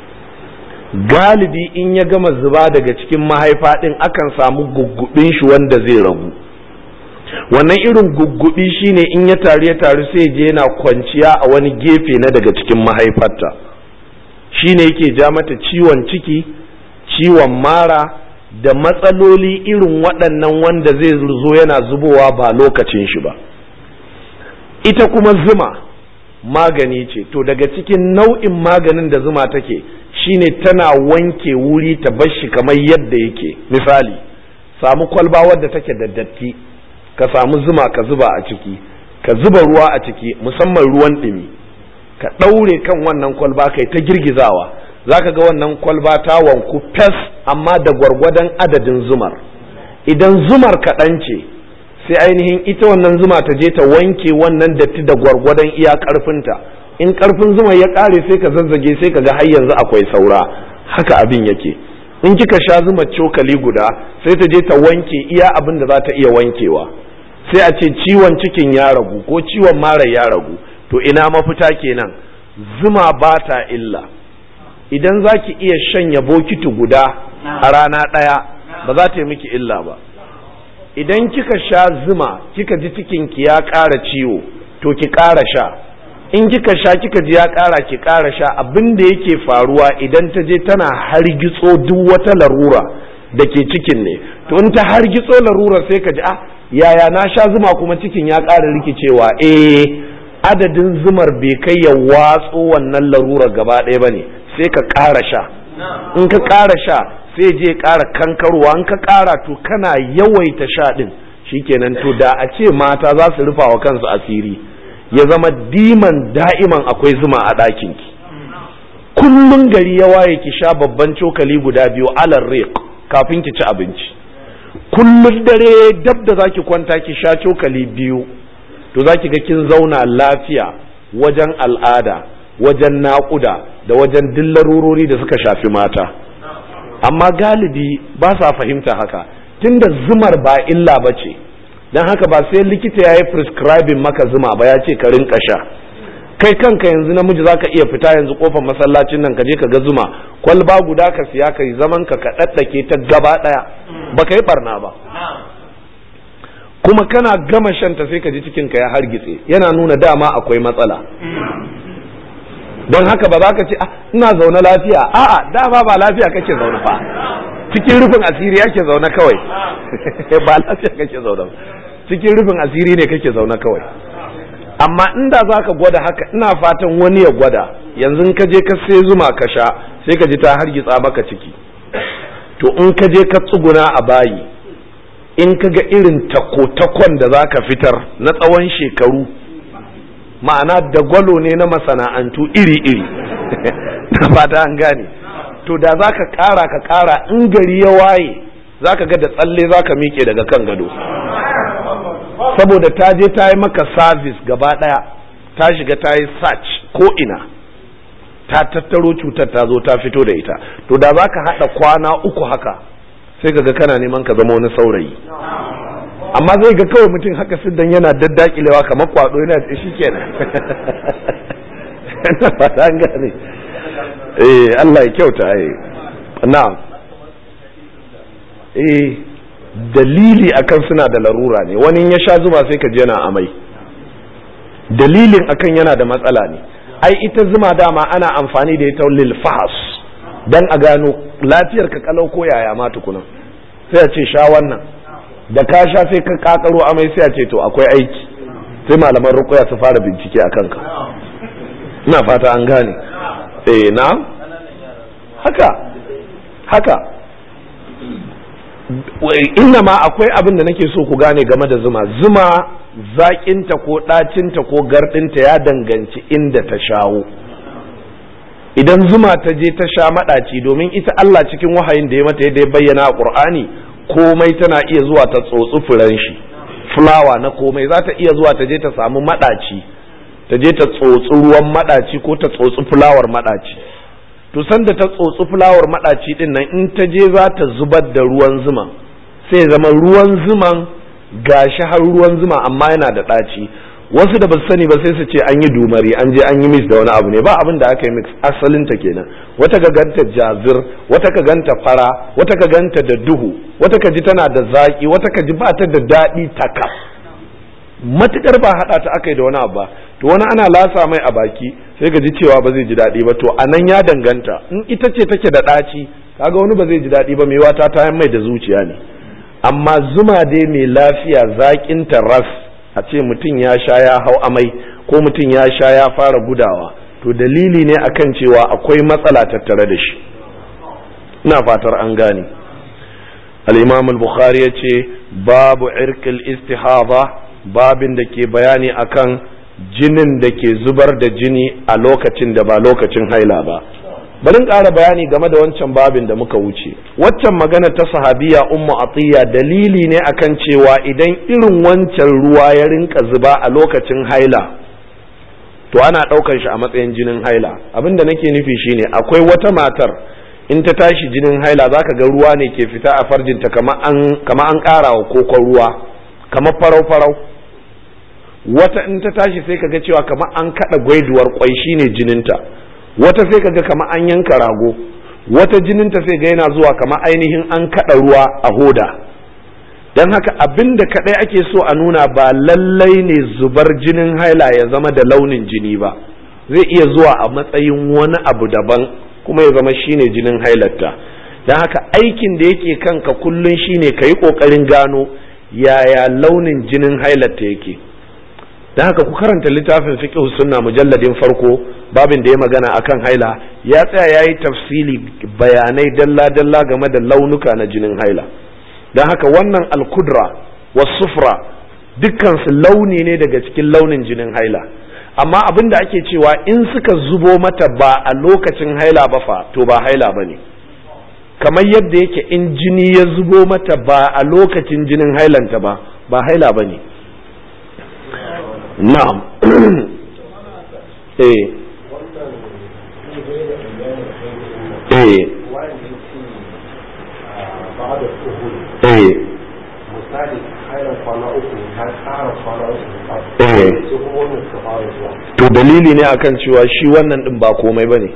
galibi in ya gama zuba daga cikin mahaifa ɗin akan samu guggubin shi wanda zai ragu wannan irin guggubi shine in ya taru ya taru sai je yana kwanciya a wani gefe na daga cikin mahaifarta shine yake ja mata ciwon ciki ciwon mara da matsaloli irin waɗannan wanda zai zo yana zubowa ba lokacin shi ba ita kuma zuma magani ce to daga cikin nau'in maganin da zuma take shine tana wanke wuri ta bashi kamar yadda yake misali samu kwalba wadda take da datti ka samu zuma ka zuba a ciki ka zuba ruwa a ciki musamman ruwan ɗumi ka ɗaure kan wannan kwalba kai ta girgizawa za ka ga wannan kwalba ta wanku fes amma da gwargwadon adadin zumar idan zumar kaɗan ce sai ainihin ita wannan zuma ta je ta wanke wannan datti da gwargwadon iya ƙarfinta in ƙarfin zuma ya ƙare sai ka zazzage sai ka ga har yanzu akwai saura haka abin yake in kika sha zuma cokali guda sai ta je ta wanke iya abin da za ta iya wankewa sai a ce ciwon cikin ya ragu ko ciwon mara ya ragu to ina mafita kenan zuma ba ta illa idan za ki iya shanya bokiti guda a rana ɗaya ba za ta yi miki illa ba idan kika sha zuma kika ji cikinki ya ƙara ciwo to ki ƙara sha in kika sha kika ji ya ƙara ki ƙara sha abin da yake faruwa idan ta je tana hargitso duk wata larura da ke cikin ne to in ta hargitso larura sai ka ji ah yaya na sha zuma kuma cikin ya ƙara rikicewa eh adadin zumar bai kai ya watso wannan larura gaba ɗaya ba ne sai ka ƙara sha in ka ƙara sha sai je ƙara kankarwa in ka ƙara to kana yawaita sha ɗin shikenan to da a ce mata za su rufa wa kansu asiri ya zama diman da'iman akwai zuma a ɗakinki kullum gari ya waye ki sha babban cokali guda biyu alar riq kafin ki ci abinci kullum dare dab da zaki kwanta ki sha cokali biyu to zaki ga kin zauna lafiya wajen al'ada wajen naƙuda da wajen dillarurori da suka shafi mata amma galibi ba sa fahimta haka tunda zumar ba illa ba ce don haka ba sai likita ya yi prescribing maka zuma ba ya ce ka rinka sha kai kanka yanzu namiji zaka iya fita yanzu kofar masallacin nan ka je ka ga zuma kwalba guda ka siya ka yi zaman ka ka daddake ta gaba daya baka yi barna ba kuma kana gama shanta sai ka ji cikin ka ya hargitse yana nuna dama akwai matsala don haka ba za ka ce ina zaune lafiya a'a dama ba lafiya kake zaune fa cikin rufin asiri yake zaune kawai ba lafiya kake zaune cikin rufin asiri ne kake zaune kawai amma inda za ka gwada haka ina fatan wani ya gwada yanzu ka je ka sai zuma ka sha sai ka ji ta hargitsa maka ciki to in ka je ka tsuguna a bayi in ka ga irin takotakon da za ka fitar na tsawon shekaru ma'ana dagwalo ne na masana'antu iri-iri na fata an gane to da za ka kara ka kara in gari ya waye za ka ga da tsalle za ka miƙe daga kan gado saboda ta je ta yi maka sabis gaba ɗaya ta shiga ta yi search ko ina ta tattaro cutar ta zo ta fito da ita to da za ka haɗa kwana uku haka sai ka ga kana neman ka zama wani saurayi amma zai ga kawai mutum haka siddan yana daddakilewa kamar kwado yana da shi kenan fata an gane eh Allah ya kyauta eh na'am eh dalili akan suna da larura ne wani ya sha zuba sai ka je yana amai dalilin akan yana da matsala ne ai ita zuma dama ana amfani da ita lil fahas dan a gano lafiyar ka kalau ko yaya ma tukuna sai a ce sha wannan da ka sha sai ka kakaro amai sai a ce to akwai aiki sai malaman rukuya su fara bincike a kanka ina fata an gane eh na haka haka inna ma akwai abin da nake so ku gane game da zuma zuma zaƙinta ko ɗacinta ko garɗinta ya danganci inda ta shawo idan zuma ta je ta sha maɗaci domin ita Allah cikin wahayin da ya mata yadda ya bayyana a Qur'ani komai tana iya zuwa ta tsotsi furen shi fulawa na komai za ta iya zuwa ta je ta samu maɗaci ta je ta tsotsi ruwan maɗaci ko ta tsotsi fulawar maɗaci to sanda ta tsotsi fulawar maɗaci din nan in ta je za ta zubar da ruwan zuma sai zama ruwan zuman gashi har ruwan zuma amma yana da ɗaci wasu da basu sani ba sai su ce an yi dumari an je an yi mix da wani abu ne ba abin da aka yi mix asalin ta kenan wata ka ganta jazir wata ka ganta fara wata ka ganta da duhu wata ka ji tana da zaki wata ka ji ba ta da daɗi taka matukar ba haɗa ta aka yi da wani abu ba to wani ana lasa mai a baki sai ka ji cewa ba zai ji daɗi ba to a nan ya danganta in ita ce take da ɗaci kaga wani ba zai ji daɗi ba mai wata ta mai da zuciya ne amma zuma dai mai lafiya zaƙin ta ras a ce mutum ya sha ya hau amai ko mutum ya sha ya fara gudawa to dalili ne akan cewa akwai matsala tattare da shi ina fatar an gane al-imam al-bukhari ya ce babu irkil istihaba babin da ke bayani akan jinin da ke zubar da jini a lokacin da ba lokacin haila ba bari ƙara bayani game da wancan babin da muka wuce waccan magana ta sahabiya ummu atiya dalili ne akan cewa idan irin wancan ruwa ya rinka zuba a lokacin haila to ana ɗaukar shi a matsayin jinin haila abin da nake nufi shine akwai wata matar in ta tashi jinin haila zaka ga ruwa ne ke fita a farjinta kama an kama an ƙara wa kokon ruwa kamar farau farau wata in ta tashi sai kaga cewa kamar an kaɗa gwaiduwar kwai shine jininta wata sai kaga kamar an yanka rago wata jininta sai ga yana zuwa kamar ainihin an kada ruwa a hoda don haka abin da kadai ake so a nuna ba lallai ne zubar jinin haila ya zama da launin jini ba zai iya zuwa a matsayin wani abu daban kuma ya zama shine jinin hailarta don haka aikin da yake kanka kullum shine ka yi ƙoƙarin gano yaya launin jinin hailarta yake don haka ku karanta littafin fiqh sunna mujalladin farko babin da ya magana akan haila ya tsaya ya yi tafsili bayanai dalla-dalla game da launuka na jinin haila don haka wannan alkudra wasufra dukkansu launi ne daga cikin launin jinin haila amma abin da ake cewa in suka zubo mata ba a lokacin haila ba fa to ba haila ba ne kamar yadda yake in jini ya zubo mata ba a lokacin jinin hailanta ba ba haila ba ne na'am eh eh eh misali hairan kwana uku ta tsara kwana uku Eh. sai kuma wannan suka fara zuwa to dalili ne akan cewa shi wannan din ba komai bane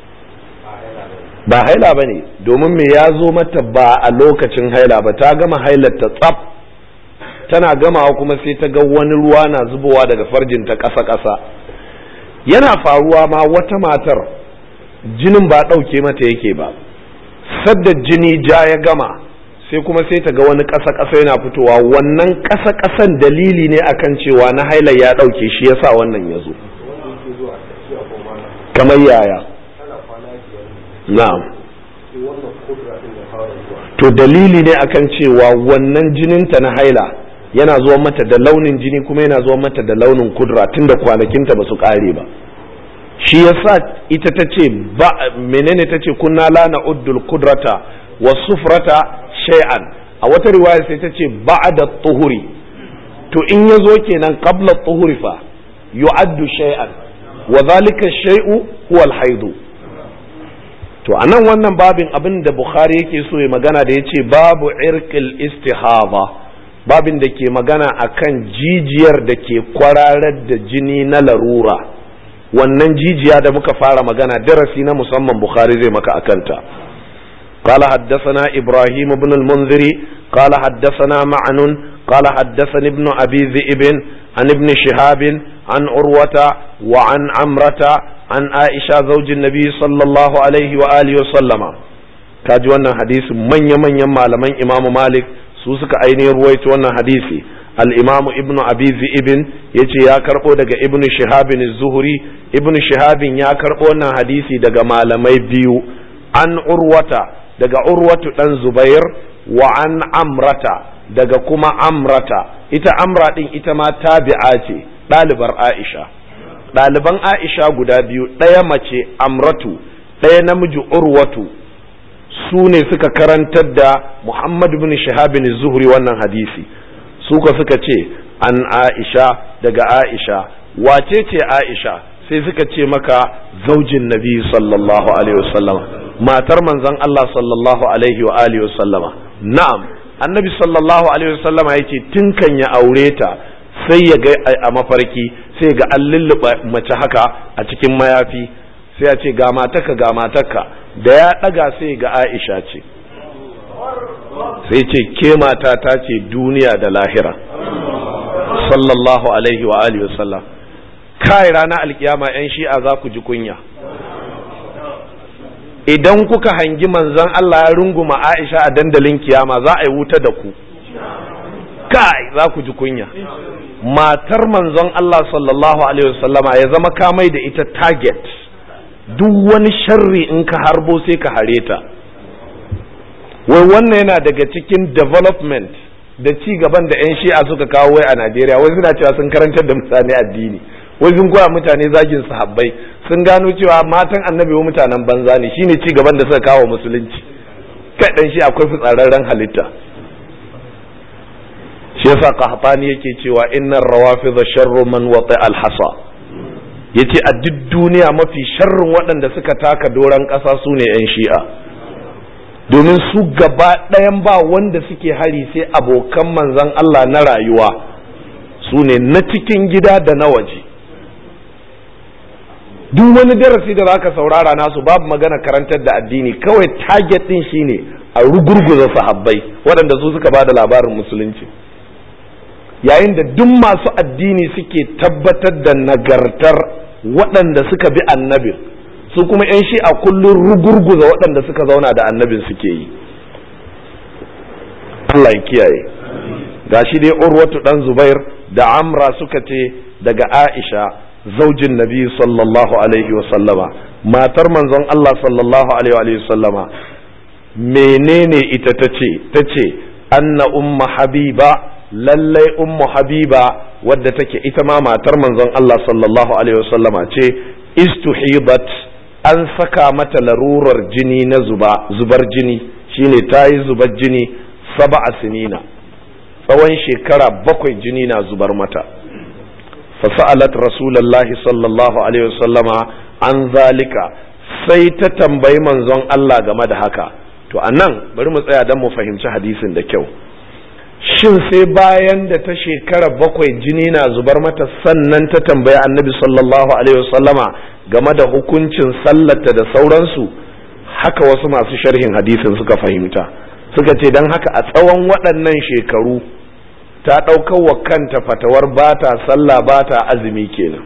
ba haila bane domin me ya zo mata ba a lokacin haila ba ta gama hailar ta tsaf tana gamawa kuma sai ta ga wani ruwa na zubowa daga farjin ta ƙasa ƙasa yana faruwa ma wata matar jinin ba ɗauke mata yake ba sadda jini ja ya gama sai kuma sai ta ga wani ƙasa ƙasa yana fitowa wannan ƙasa ƙasan dalili ne akan cewa na haila ya ɗauke shi yasa wannan ya zo wanda yake zuwa a tafiya ko mana kamar yaya tana kwana biyar ne na'am sai wannan kudura din ya fara zuwa to dalili ne akan cewa wannan jininta na haila yana zuwa mata da launin jini kuma yana zuwa mata da launin kudura tunda kwanakinta ba su kare ba shi yasa ita ta ce ba menene ta ce kunna la na'uddul kudrata wa sufrata shay'an a wata riwaya sai ta ce ba'da tuhuri to in ya zo kenan qabla tuhuri fa yu'addu shay'an wa dhalika shay'u huwa al-haidu to a nan wannan babin abin da bukhari yake so ya magana da ya ce babu irkil istihaba babin da ke magana akan jijiyar da ke kwararar da jini na larura wannan jijiya da muka fara magana darasi na musamman bukhari zai maka akanta قال حدثنا إبراهيم بن المنذر قال حدثنا معن قال حدثني ابن أبي ذئب عن ابن شهاب عن عروة وعن عمرة عن عائشة زوج النبي صلى الله عليه وآله وسلم kaji wannan hadisi manya-manyan malaman imamu malik su suka ainihin ruwaito wannan hadisi al-imamu ibnu abi ibn yace ya karbo daga ibnu shihabin zuhuri ibnu shihabin ya karbo wannan hadisi daga malamai biyu an urwata daga urwatu dan zubair wa an amrata daga kuma amrata ita amra din ita ma tabi'a ce ɗalibar aisha ɗaliban aisha guda biyu ɗaya mace amratu ɗaya namiji urwatu su ne suka karantar da muhammad bin shahabin zuhri wannan hadisi suka suka ce an aisha daga aisha wace ce aisha sai suka ce maka zaujin nabi sallallahu alaihi wasallam matar manzon Allah sallallahu alaihi wa alihi wasallama na'am annabi sallallahu alaihi wasallama yace tun kan ya aure ta sai ya ga a mafarki sai ga an lulluɓa mace haka a cikin mayafi sai ya ce ga matarka ga matarka da ya ɗaga sai ga aisha ce sai ce ke mata ta ce duniya da lahira sallallahu alaihi wa alihi wasallam kai ranar alkiyama yan shi'a za ku ji kunya idan kuka hangi manzon Allah ya runguma Aisha a dandalin kiyama za a yi wuta da ku kai za ku ji kunya matar manzon Allah sallallahu alaihi wasallama ya zama kamai da ita target duk wani sharri in ka harbo sai ka hare ta wai wannan yana daga cikin development da ci gaban da 'yan shi'a suka kawo wai a Najeriya wai suna cewa sun karantar da mutane addini wai sun koya mutane zagin sahabbai sun gano cewa matan annabi wa mutanen banza ne shine ci gaban da suka kawo musulunci kai dan shi akwai fitsararren halitta shi yasa qahtani yake cewa innar rawafidha sharru man wati alhasa yace a duk duniya mafi sharrin waɗanda suka taka doran ƙasa su ne yan shi'a domin su gaba ɗayan ba wanda suke hari sai abokan manzon Allah na rayuwa su ne na cikin gida da na waje duk wani darasi da zaka saurara nasu babu magana karantar da addini kawai target din shine a rugurguza sahabbai waɗanda su suka bada labarin musulunci yayin da duk masu addini suke tabbatar da nagartar waɗanda suka bi annabin su kuma 'yan shi a kullum rugurguza waɗanda suka zauna da annabin suke yi Allah ya kiyaye gashi dai urwatu dan zubair da amra suka ce daga aisha zaujin nabi sallallahu alaihi sallama matar manzon Allah sallallahu alaihi sallama menene ita ta ce ta ce anna umma habiba lallai ummu habiba wadda take ita ma matar manzon Allah sallallahu alaihi sallama ce istuhibat an saka mata larurar jini na zuba zubar jini shine ta yi zubar jini saba'a sinina tsawon shekara bakwai jini na zubar mata fasa'alat rasulallahi sallallahu alaihi wasallama an zalika sai ta tambayi manzon Allah game da haka to anan bari mu tsaya don mu fahimci hadisin da kyau shin sai bayan da ta shekara bakwai jini na zubar mata sannan ta tambayi annabi sallallahu alaihi wasallama game da hukuncin sallata da sauransu haka wasu masu sharhin hadisin suka fahimta suka ce don haka a tsawon waɗannan shekaru ta ɗaukar wa kanta fatawar ba ta sallah ba ta azumi kenan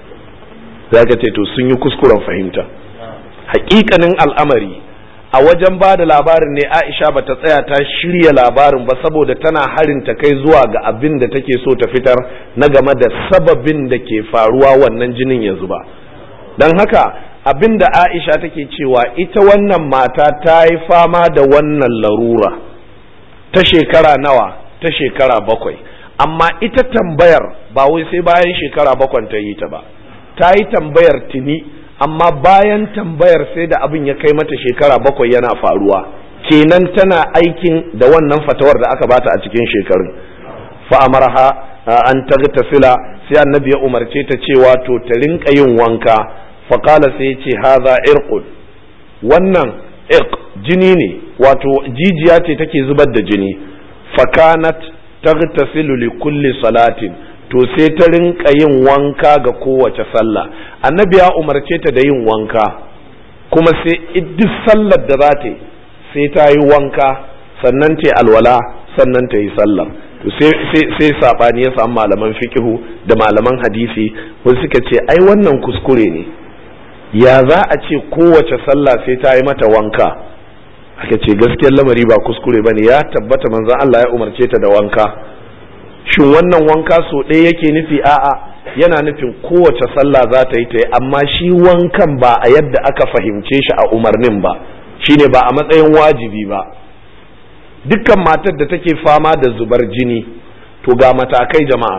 za ka ce to sun yi kuskuren fahimta hakikanin al'amari a wajen ba da labarin ne aisha ba ta tsaya ta shirya labarin ba saboda tana harin ta kai zuwa ga abin da take so ta fitar na game da sababin da ke faruwa wannan jinin ya zuba don haka abin da aisha take cewa ita wannan mata ta yi fama da wannan larura ta shekara nawa ta shekara bakwai amma ita tambayar ba wai sai bayan shekara bakwai ta yi ta ba ta yi tambayar tuni amma bayan tambayar sai da abin ya kai mata shekara bakwai yana faruwa kenan tana aikin da wannan fatawar da aka bata a cikin shekarun fa'amarha an tagtasila sai annabi ya umarce ta cewa to ta rinka yin wanka faƙala sai ya ce haza irqud wannan irq jini ne wato jijiya ce take zubar da jini fakanat tagtasilu li kulli salatin to sai ta rinka yin wanka ga kowace sallah annabi ya umarce ta da yin wanka kuma sai duk sallar da za ta yi sai ta yi wanka sannan ta alwala sannan ta yi sallar to sai sabani ya samu malaman fikihu da malaman hadisi wasu suka ce ai wannan kuskure ne ya za a ce kowace sallah sai ta yi mata wanka aka ce gaskiyar lamari ba kuskure ba ne ya tabbata manzan Allah ya umarce ta da wanka shin wannan wanka so ɗaya yake nufi a'a yana nufin kowace sallah za ta yi ta yi amma shi wankan ba a yadda aka fahimce shi a umarnin ba shine ba a matsayin wajibi ba dukkan matar da take fama da zubar jini to ga matakai jama'a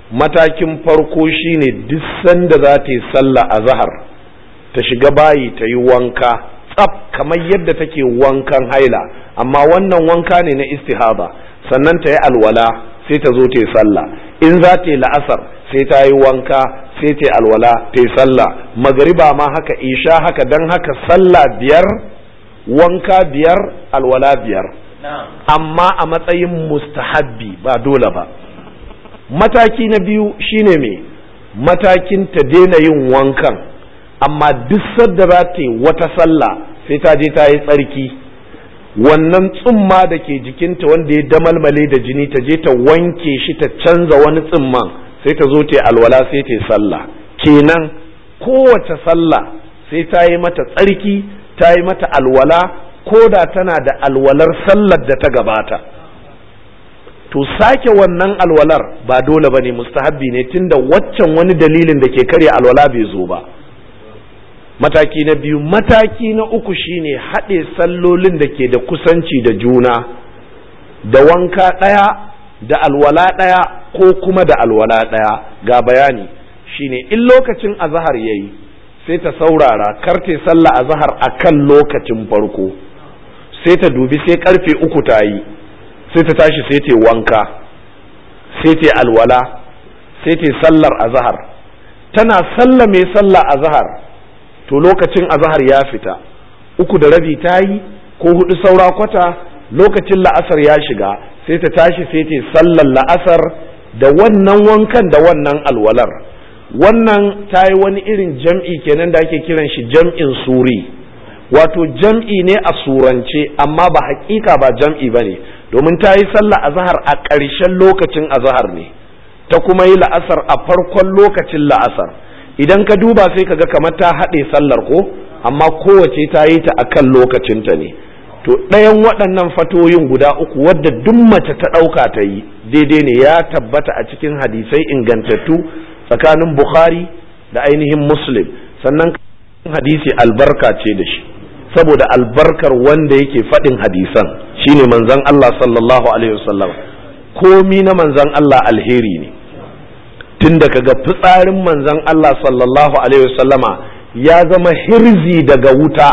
matakin farko shine duk sanda za ta yi sallah a zahar ta shiga bayi ta yi wanka tsaf kamar yadda take wankan haila amma wannan wanka ne na istihaba sannan ta yi alwala sai ta zo ta yi sallah in za ta yi la'asar sai ta yi wanka sai ta yi alwala ta yi sallah magariba ma haka isha haka don haka sallah biyar wanka biyar alwala biyar amma a matsayin mustahabbi ba dole ba mataki na biyu shine me matakin ta daina yin wankan amma duk sadda za ta yi wata sallah sai ta je ta yi tsarki wannan tsumma da ke jikinta wanda ya damalmale da jini ta je ta wanke shi ta canza wani tsumman sai ta zo ta yi alwala sai ta yi sallah kenan kowace sallah sai ta yi mata tsarki ta yi mata alwala ko da tana da alwalar sallar da ta gabata to sake wannan alwalar ba dole ba ne mustahabbi ne tunda waccan wani dalilin da ke karya alwala bai zo ba mataki na biyu mataki na uku shine haɗe sallolin da ke da kusanci da juna da wanka ɗaya da alwala ɗaya ko kuma da alwala ɗaya ga bayani shine in lokacin azahar yayi sai ta saurara karte sallah azahar a kan lokacin farko sai ta dubi sai karfe uku ta yi sai ta tashi sai ta wanka sai ta alwala sai ta sallar azahar tana sallame sallah azahar to lokacin azahar ya fita uku da rabi ta yi ko hudu saura kwata lokacin la'asar ya shiga sai ta tashi sai ta sallar la'asar da wannan wankan da wannan alwalar wannan ta yi wani irin jam'i kenan da ake kiran shi jam'in suri wato jam'i ne a surance amma ba hakika ba jam'i ba ne domin ta yi sallah azahar a ƙarshen lokacin azahar ne ta kuma yi la'asar a farkon lokacin la'asar idan ka duba sai ka ga kamar ta haɗe sallar ko amma kowace ta yi ta akan lokacinta ne to ɗayan waɗannan fatoyin guda uku wadda duk mace ta ɗauka ta yi daidai ne ya tabbata a cikin hadisai ingantattu tsakanin bukhari da ainihin muslim sannan hadisi albarka ce da shi saboda albarkar wanda yake faɗin hadisan shine manzon Allah sallallahu alaihi wasallam komi na manzon Allah alheri ne tun da kaga fitsarin manzon Allah sallallahu alaihi wasallama ya zama hirzi daga wuta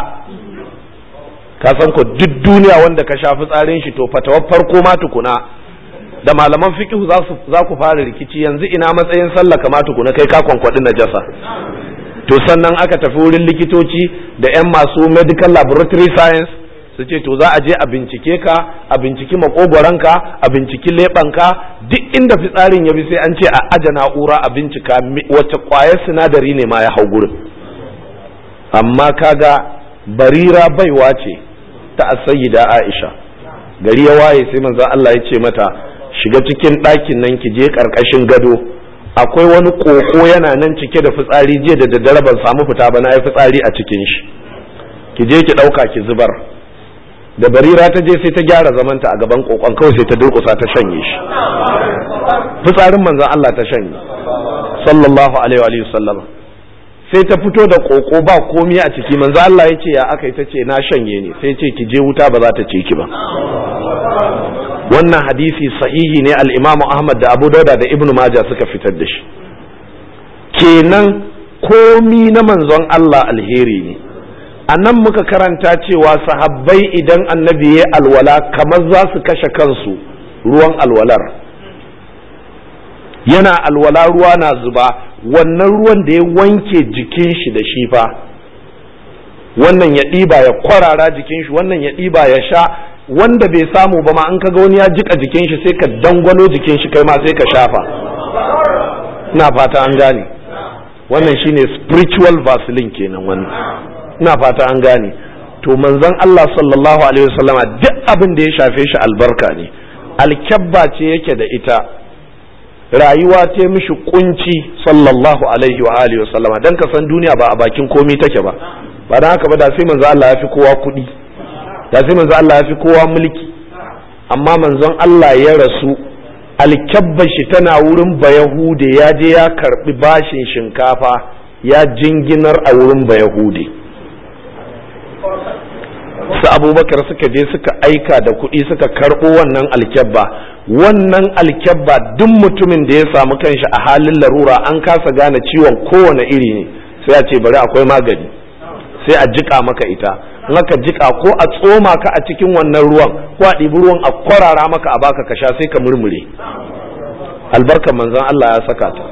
ka san ko duk duniya wanda ka sha fitsarin shi to fatawar farko ma tukuna da malaman fiqh za ku fara rikici yanzu ina matsayin sallah kama tukuna kai ka kwankwaɗi najasa to sannan aka tafi wurin likitoci da 'yan masu medical laboratory science su ce to za a je a bincike ka a binciki makogoranka a binciki leɓanka duk inda fitsarin ya bi sai an ce a aje na'ura a bincika wacce kwayar sinadari ne ma ya hau gurin amma kaga barira baiwa ce ta asayida aisha gari ya waye sai manzo Allah ya ce mata shiga cikin ɗakin nan ki je ƙarƙashin gado akwai wani koko yana nan cike da fitsari jiya da daddare ban samu fita ba na yi fitsari a cikin shi ki je ki ɗauka ki zubar da barira ta je sai ta gyara zamanta a gaban kokon kawai sai ta durƙusa ta shanye shi fitsarin manzon Allah ta shanye sallallahu alaihi wa sallam sai ta fito da koko ba komi a ciki manzo Allah ya ce ya aka ta ce na shanye ne sai ce ki je wuta ba za ta ce ki ba wannan hadisi sahihi ne al-Imam Ahmad da Abu Dauda da Ibn Majah suka fitar da shi kenan komi na manzon Allah alheri ne a nan muka karanta cewa sahabbai idan annabi ya alwala kamar za su kashe kansu ruwan alwalar yana alwala ruwa na zuba wannan ruwan da ya wanke jikin shi da shi fa wannan ya ɗiba ya kwarara jikin shi wannan ya ɗiba ya sha wanda bai samu ba ma an kaga wani ya jika jikin shi sai ka dangwalo jikin shi kai ma sai ka shafa ina fata an gane wannan shine spiritual vaseline kenan wannan ina fata an gane to manzon Allah sallallahu alaihi wasallama duk abin da ya shafe shi albarka ne alkyabba ce yake da ita rayuwa ta mishi kunci sallallahu alaihi wa alihi wasallama dan ka san duniya ba a bakin komai take ba ba dan haka ba da sai manzon Allah ya fi kowa kuɗi da sai manzon Allah ya fi kowa mulki amma manzon Allah ya rasu alkyabbar shi tana wurin bayahude ya je ya karbi bashin shinkafa ya jinginar a wurin bayahude su abubakar suka je suka aika da kuɗi suka karɓo wannan alkyabba wannan alkyabba duk mutumin da ya samu kanshi a halin larura an kasa gane ciwon kowane iri ne sai a ce bari akwai magani sai a jika maka ita in aka jika ko a tsoma ka a cikin wannan ruwan ko a ɗibi ruwan a kwarara maka a baka ka sha sai ka murmure albarkar manzon Allah ya saka ta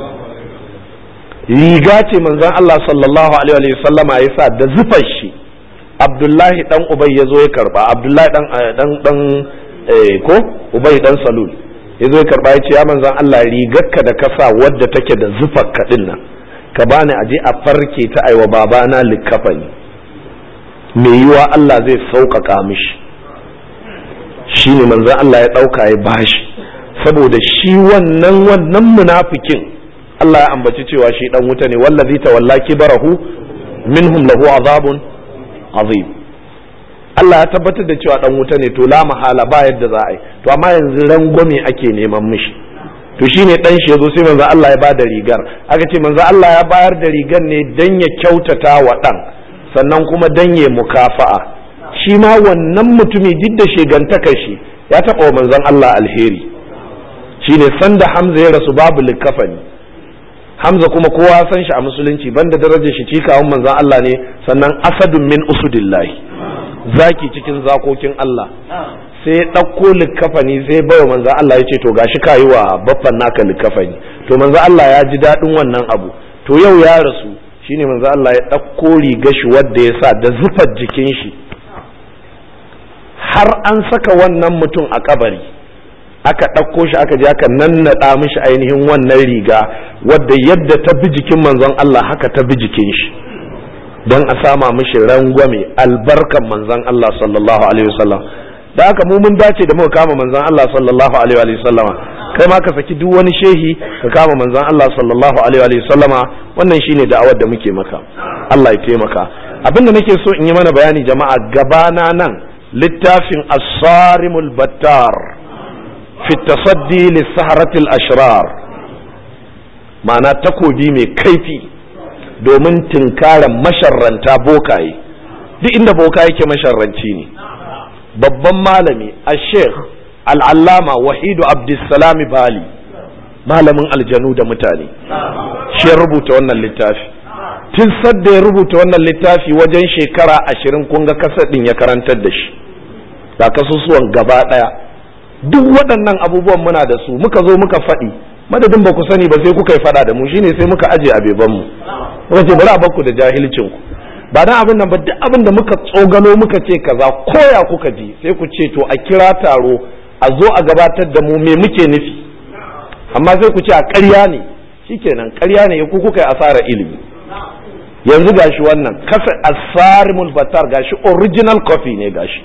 riga ce manzon Allah sallallahu alaihi wa sallama ya sa da zufar shi Abdullahi dan Ubay ya zo ya karba Abdullahi dan dan dan ko Ubay dan Salul ya zo ya karba ya ce ya manzon Allah rigarka da kasa wadda take da zufar ka din nan ka bani aje a farke ta aiwa babana likafani mai yiwa Allah zai sauƙaƙa mishi shi ne manzon Allah ya ɗauka ya bashi saboda shi wannan wannan munafikin Allah ya ambaci cewa shi dan wuta ne wallazi tawalla kibarahu minhum lahu azabun azim Allah ya tabbatar da cewa dan wuta ne to la mahala ba yadda za a yi to amma yanzu rangwame ake neman mishi to shine dan shi yazo sai manzo Allah ya bada rigar aka ce manzo Allah ya bayar da rigar ne dan ya kyautata wa dan sannan kuma dan ya mukafa'a shi ma wannan mutumi duk da shegantakar shi ya taɓa wa manzon Allah alheri shine sanda Hamza ya rasu babu likafani Hamza kuma kowa san shi a musulunci banda darajar shi cikawan manzon Allah ne sannan asadun min usudillahi zaki cikin zakokin Allah sai ya ɗauko likafani sai bai wa manzon Allah ya ce to gashi kayi wa baffan naka likafani to manzon Allah ya ji daɗin wannan abu to yau ya rasu shine manzon Allah ya ɗauko riga shi wadda ya sa da zufar jikin shi har an saka wannan mutum a kabari aka ɗauko shi aka je aka nannaɗa mishi ainihin wannan riga wadda yadda ta bi jikin manzon Allah haka ta bi jikin shi don a sama mishi rangwame albarkan manzon Allah sallallahu alaihi wasallam da haka mu mun dace da muka kama manzon Allah sallallahu alaihi wasallama kai ma ka saki duk wani shehi ka kama manzon Allah sallallahu alaihi wasallama wannan shine da'awar da muke maka Allah ya taimaka abinda nake so in yi mana bayani jama'a gabana nan littafin as-sarimul battar fi tasaddi lissaharatil ashrar ma'ana takobi mai kaifi domin tinkaran masharranta bokaye duk inda boka yake masharranci ne babban malami a sheikh al'allama wahidu abdulsalami bali malamin aljanu da mutane shi ya rubuta wannan littafi tun sadda ya rubuta wannan littafi wajen shekara ashirin kun ga kasadin ya karantar da shi ga kasusuwan gaba ɗaya duk waɗannan abubuwan muna da su muka zo muka faɗi madadin ba ku sani ba sai kuka yi faɗa da mu shine sai muka aje a beban mu muka ce bari a bakku da jahilcin ku ba dan abin nan ba duk abin da muka tsogalo muka ce kaza koya kuka ji sai ku ce to a kira taro a zo a gabatar da mu me muke nufi amma sai ku ce a ƙarya ne shikenan ƙarya ne ku kuka yi asara ilimi yanzu gashi wannan kasa asarimul batar gashi original copy ne gashi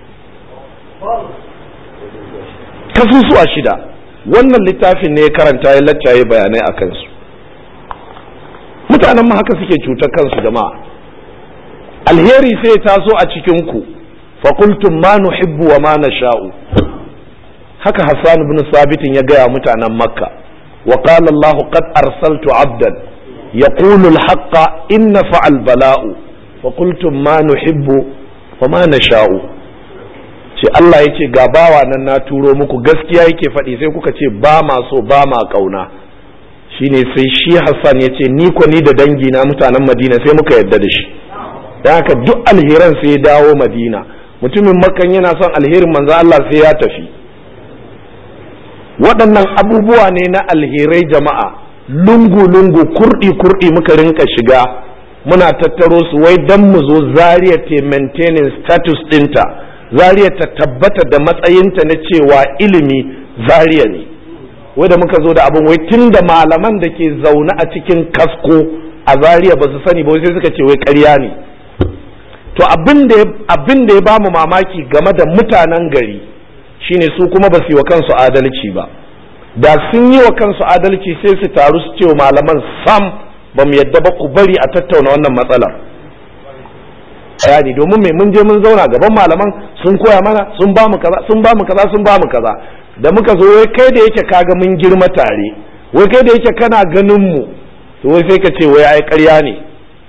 kasusuwa shida wannan littafin ne ya karanta ya laccaye bayanai a kansu mutanen mu haka suke cutar kansu jama'a alheri sai ya taso a cikinku fakultum ma nuhibbu wa ma nasha'u haka hassan ibn sabitin ya gaya mutanen makka wa qala allah qad arsaltu abdan yaqulu al-haqqa inna fa'al bala'u fakultum ma nuhibbu wa ma nasha'u ce Allah ya ce ga bawa nan na turo muku gaskiya yake faɗi sai kuka ce ba ma so ba ma ƙauna shine sai shi Hassan ya ce ni ko ni da dangi na mutanen Madina sai muka yarda da shi dan haka duk alheran sai ya dawo Madina mutumin makan yana son alherin manzo Allah sai ya tafi waɗannan abubuwa ne na alherai jama'a lungu-lungu kurɗi-kurɗi muka rinka shiga muna tattaro su wai dan mu zo zariya te maintaining status ɗinta zariya ta tabbata da matsayinta na cewa ilimi zariya ne wai da muka zo da abin wai tun da malaman da ke zaune a cikin kasko a zariya ba su sani ba sai suka ce wai ƙarya ne to abin da ya ba mu mamaki game da mutanen gari shine su kuma ba su yi wa kansu adalci ba da sun yi wa kansu adalci sai su taru su ce wa malaman sam ba mu yadda ba ku bari a tattauna wannan matsalar bayani domin mai mun je mun zauna gaban malaman sun koya mana sun ba mu kaza sun ba mu kaza sun ba mu kaza da muka zo wai kai da yake kaga mun girma tare wai kai da yake kana ganin mu to wai sai ka ce wai ai ƙarya ne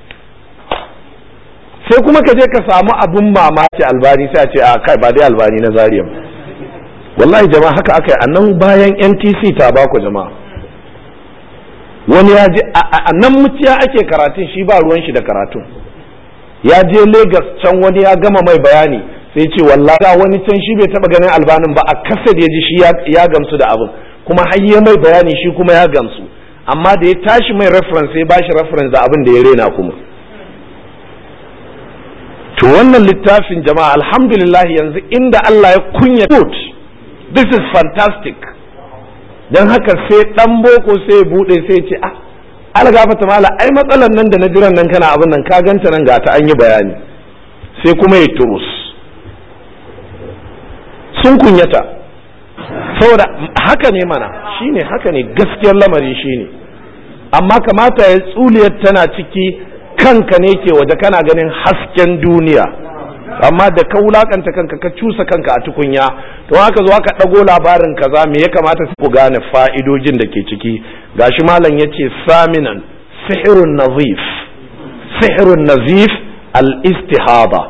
sai kuma ka je ka samu abun mamaki albani sai a ce a kai ba dai albani na zariya wallahi jama'a haka aka yi a nan bayan ntc ta baku jama'a wani ya je a nan muciya ake karatun shi ba ruwan shi da karatun ya je Legas can wani ya gama mai bayani sai ce wallahi wani can shi bai taba ganin albanin ba a kasa da ya ji shi ya gamsu da abin kuma har ya mai bayani shi kuma ya gamsu amma da ya tashi mai reference sai bashi reference da abin da ya rena kuma to wannan littafin jama'a alhamdulillah yanzu inda Allah ya kunya good this is fantastic don haka sai dan boko sai ya bude sai ya ce ah algafata mala ai matsalan nan da na jiran nan kana abin nan ka ganta nan ga ta an yi bayani sai kuma ya turus sun kunyata saboda haka ne mana shine haka ne gaskiyar lamari shine amma kamata ya tsuliyar tana ciki kanka ne ke waje kana ganin hasken duniya amma da ka wulakanta kanka ka cusa kanka a tukunya to haka zo aka ɗago labarin kaza me ya kamata ku gane fa'idojin da ke ciki gashi malam ya ce saminan sihirun nazif sihirun nazif al-istihaba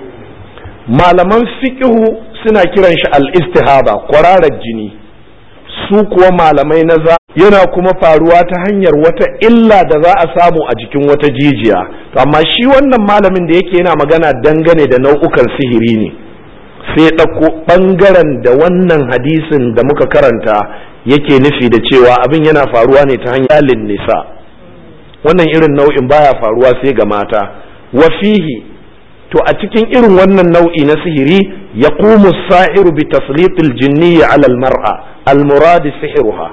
malaman fiqhu suna kiran shi al-istihaba kwararar jini su kuwa malamai na za yana kuma faruwa ta hanyar wata illa da za a samu a jikin wata jijiya amma shi wannan malamin da yake yana magana dangane da nau'ukan sihiri ne sai ɗauko ɓangaren da wannan hadisin da muka karanta yake nufi da cewa abin yana faruwa ne ta hanyar nisa wannan irin nau'in baya faruwa sai ga mata wafihi to a cikin irin wannan nau'i na sihiri ya sa'iru bi taslitil jinni ala al-mar'a al-murad sihiruha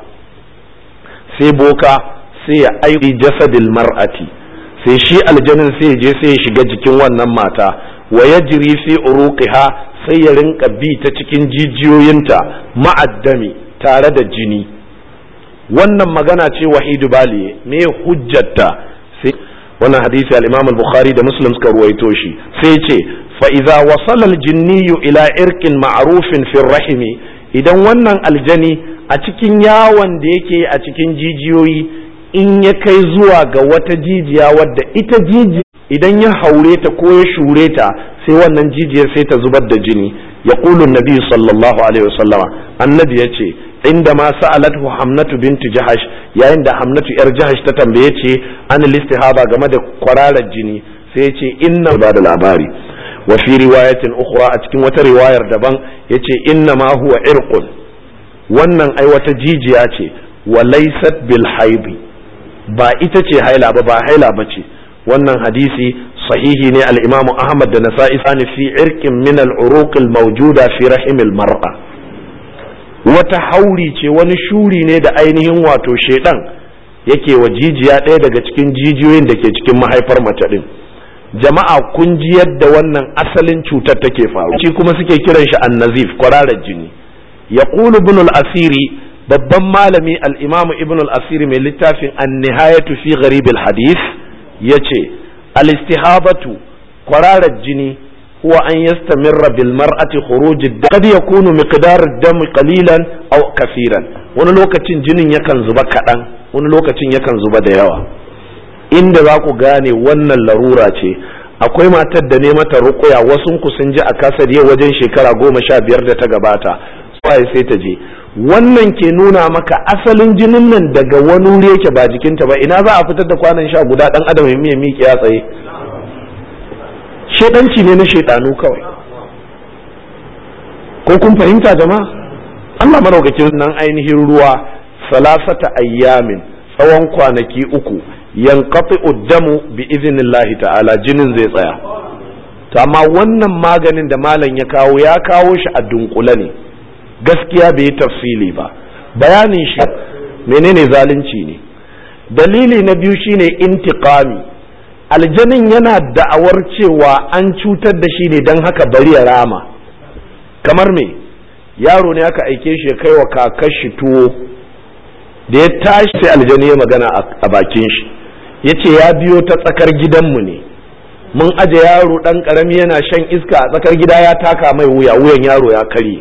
sai boka sai ya aiki jasadil mar'ati sai shi aljanin sai je sai ya shiga jikin wannan mata wa yajri fi uruqiha sai ya rinka bi ta cikin jijiyoyinta ma'addami tare da jini wannan magana ce wahidu bali me hujjatta sai wannan hadisi al-Imam al-Bukhari da Muslim suka ruwaito shi sai ce fa idza wasala al-jinniyu ila irqin ma'rufin fi rahimi idan wannan aljani a cikin yawon da yake a cikin jijiyoyi in ya kai zuwa ga wata jijiya wadda ita jijiya idan ya haure ta ko ya shure ta sai wannan jijiyar sai ta zubar da jini ya nabi sallallahu alaihi wasallama annabi ya ce inda ma sa'alatu hamnatu bintu jahash yayin da hamnatu yar jahash ta tambaye ce an listihaba game da kwararar jini sai ya ce inna ba da labari wa fi riwayatin ukhra a cikin wata riwayar daban yace inna ma huwa irqun wannan ai wata jijiya ce wa laysat bil haidi ba ita ce haila ba ba haila ba ce wannan hadisi sahihi ne al-imamu ahmad da nasa'i sani fi irqin min al-uruq al-mawjuda fi rahim al-mar'a wata hauri ce wani shuri ne da ainihin wato shedan yake wa jijiya ɗaya daga cikin jijiyoyin da ke cikin mahaifar mace din jama'a kun ji yadda wannan asalin cutar take faru shi kuma suke kiran shi annazif kwararar jini yaqulu ibn al-asiri babban malami al-imamu ibn al-asiri mai littafin an-nihayatu fi gharib al-hadith yace al-istihabatu kwararar jini huwa an yastamirra bil mar'ati khuruj qad yakunu miqdar ad-dam qalilan aw kafiran wani lokacin jinin yakan zuba kadan wani lokacin yakan zuba da yawa inda za ku gane wannan larura ce akwai matar da ne mata rukuya wasu ku sun ji a kasar yau wajen shekara goma sha biyar da ta gabata sai sai ta je wannan ke nuna maka asalin jinin nan daga wani wuri yake ba jikinta ba ina za a fitar da kwanan sha guda dan adam ya miya miƙe ya tsaye shedanci ne na shedanu kawai ko kun fahimta jama'a Allah maraukakin nan ainihin ruwa salasata ayyamin tsawon kwanaki uku yanqati uddamu bi iznillahi ta'ala jinin zai tsaya to amma wannan maganin da malam ya kawo ya kawo shi a dunkule ne gaskiya bai yi tafsili ba bayanin shi menene zalunci ne dalili na biyu shine intiqami aljanin yana da'awar cewa an cutar da shi ne don haka bari ya rama kamar me yaro ne aka aike shi ya kai wa kakar shi tuwo da ya tashi sai aljani ya magana a bakin shi ya ce ya biyo ta tsakar gidanmu ne mun aje yaro ɗan ƙarami yana shan iska a tsakar gida ya taka mai wuya wuyan yaro ya karye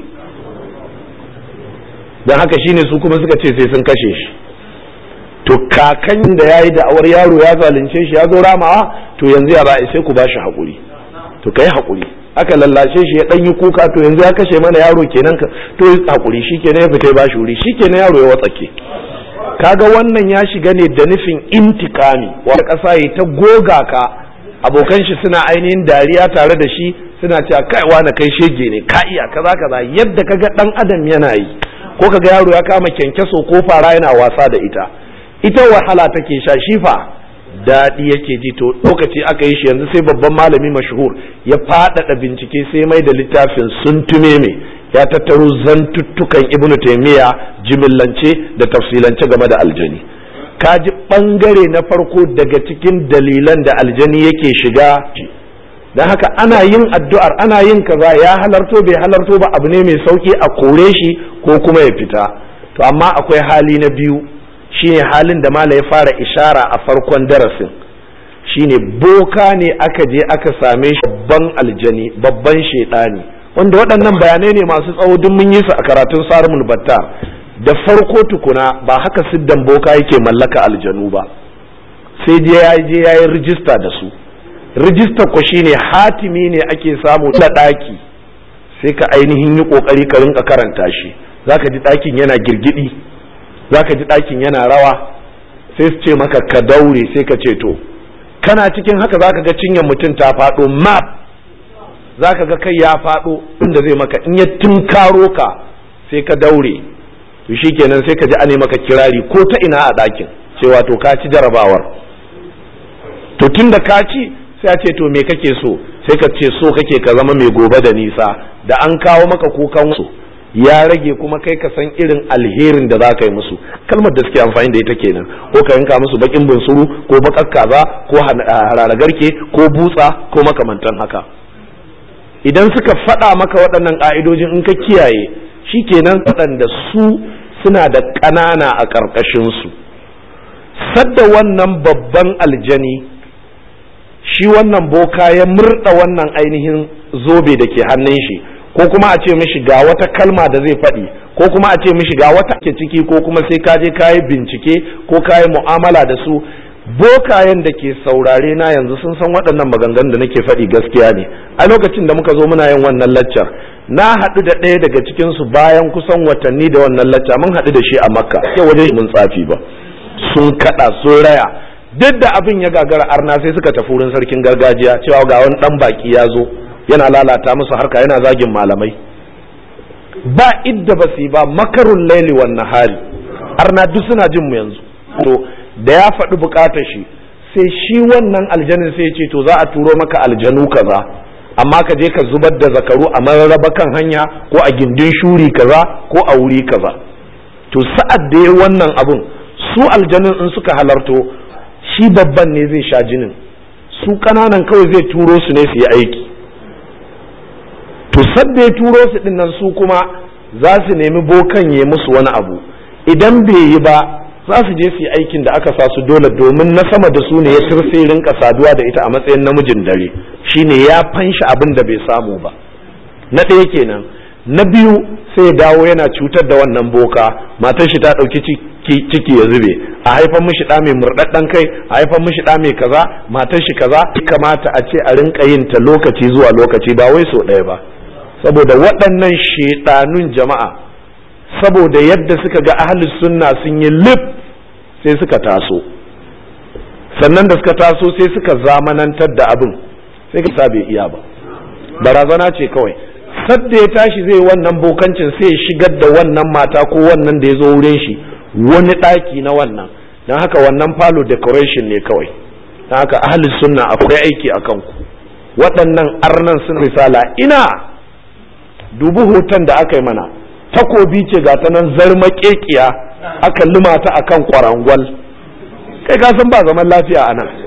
don haka shine su kuma suka ce sai sun kashe shi to kakan da ya yi da'awar yaro ya zalunce shi ya zo ramawa to yanzu ya ba'a sai ku ba shi haƙuri to ka yi haƙuri aka lallashe shi ya dan yi kuka to yanzu ya kashe mana yaro kenan ka to ya hakuri shikenan ya fita ya bashi wuri shikenan yaro ya watsake kaga wannan ya shiga ne da nufin intikami wata ƙasa ya ta goga ka abokan shi suna ainihin dariya tare da shi suna cewa kai wani kai shege ne ka iya kaza kaza yadda kaga dan adam yana yi ko kaga yaro ya kama kyankyaso ko fara yana wasa da ita ita wahala take sha shifa daɗi yake ji to lokaci aka yi shi yanzu sai babban malami mashhur ya faɗaɗa bincike sai mai da littafin sun tume me ya tattaro zantuttukan ibnu taimiyya jimillance da tafsilance game da aljani ka ji ɓangare na farko daga cikin dalilan da aljani yake shiga don haka ana yin addu'ar ana yin kaza ya halarto bai halarto ba abu ne mai sauki a kore shi ko kuma ya fita to amma akwai hali na biyu shine halin da mala ya fara ishara a farkon darasin shine boka ne aka je aka same shi babban aljani babban shaidani wanda waɗannan bayanai ne masu tsawo duk mun yi su a karatun sarumul battar da farko tukuna ba haka siddan boka yake mallaka aljanu ba sai je ya je ya yi rijista da su rijista ko shine hatimi ne ake samu da ɗaki sai ka ainihin yi ƙoƙari ka rinka karanta shi zaka ji ɗakin yana girgidi zaka ji ɗakin yana rawa sai su ce maka ka daure sai ka ce to kana cikin haka zaka ga cinyar mutum ta faɗo map zaka ga kai ya faɗo inda zai maka in ya tunkaro ka sai ka daure to shikenan sai ka ji ane maka kirari ko ta ina a ɗakin cewa to ka ci jarabawar to tun da ka ci sai a ce to me kake so sai ka ce so kake ka zama mai gobe da nisa da an kawo maka kukan su ya rage kuma kai ka san irin alherin da za ka yi musu kalmar da suke amfani da ita kenan ko ka yanka musu bakin bunsuru ko bakar kaza ko hararagarke ko butsa ko makamantan haka idan suka faɗa maka waɗannan ƙa'idojin in ka kiyaye shi kenan waɗanda su suna da ƙanana a ƙarƙashinsu sadda wannan babban aljani shi wannan boka ya murda wannan ainihin zobe da ke hannun shi ko kuma a ce mishi ga wata kalma da zai faɗi ko kuma a ce mishi ga wata ke ciki ko kuma sai ka je kayi bincike ko kayi mu'amala da su bokayen da ke saurare na yanzu sun san waɗannan maganganun da nake faɗi gaskiya ne a lokacin da muka zo muna yin wannan laccar na haɗu da ɗaya daga cikin su bayan kusan watanni da wannan lacca mun haɗu da shi a makka ke wajen mun tsafi ba sun kaɗa sun raya duk da abin ya gagara arna sai suka tafi wurin sarkin gargajiya cewa ga wani dan baki ya zo yana lalata musu harka yana zagin malamai ba idda ba su yi ba makarun laili wan nahari arna duk suna jin mu yanzu to da ya faɗi bukatar shi sai shi wannan aljanin sai ya ce to za a turo maka aljanu kaza amma ka je ka zubar da zakaru a mararraba kan hanya ko a gindin shuri kaza ko a wuri kaza to sa'ad da ya wannan abun su aljanun in suka halarto shi babban ne zai sha jinin su kananan kawai zai turo su ne su yi aiki to sadda ya turo su din nan su kuma za su nemi bokan ya musu wani abu idan bai yi ba za su je su yi aikin da aka sa su dole domin na sama da su ne ya turse rinka saduwa da ita a matsayin namijin dare shine ya fanshi abin da bai samu ba na ɗaya kenan na biyu sai ya dawo yana cutar da wannan boka matar shi ta ɗauki ciki ya zube a haifan mishi ɗa mai murɗaɗɗen kai a haifan mishi ɗa mai kaza matar shi kaza kamata a ce a rinka yin ta lokaci zuwa lokaci ba wai so ɗaya ba saboda waɗannan shedanun jama'a saboda yadda suka ga ahlus sunna sun yi lif sai suka taso sannan da suka taso sai suka zamanantar da abin sai ka bai iya ba barazana ce kawai sadda ya tashi zai wannan bokancin sai ya shigar da wannan mata ko wannan da ya zo wurin shi wani ɗaki na wannan don haka wannan falo decoration ne kawai don haka ahalin sunna akwai aiki a kanku waɗannan arnan sun risala ina dubu hoton da aka yi mana takobi ce ga ta nan zarmaƙeƙiya aka limata a kan kwarangwal kai ka san ba zaman lafiya a nan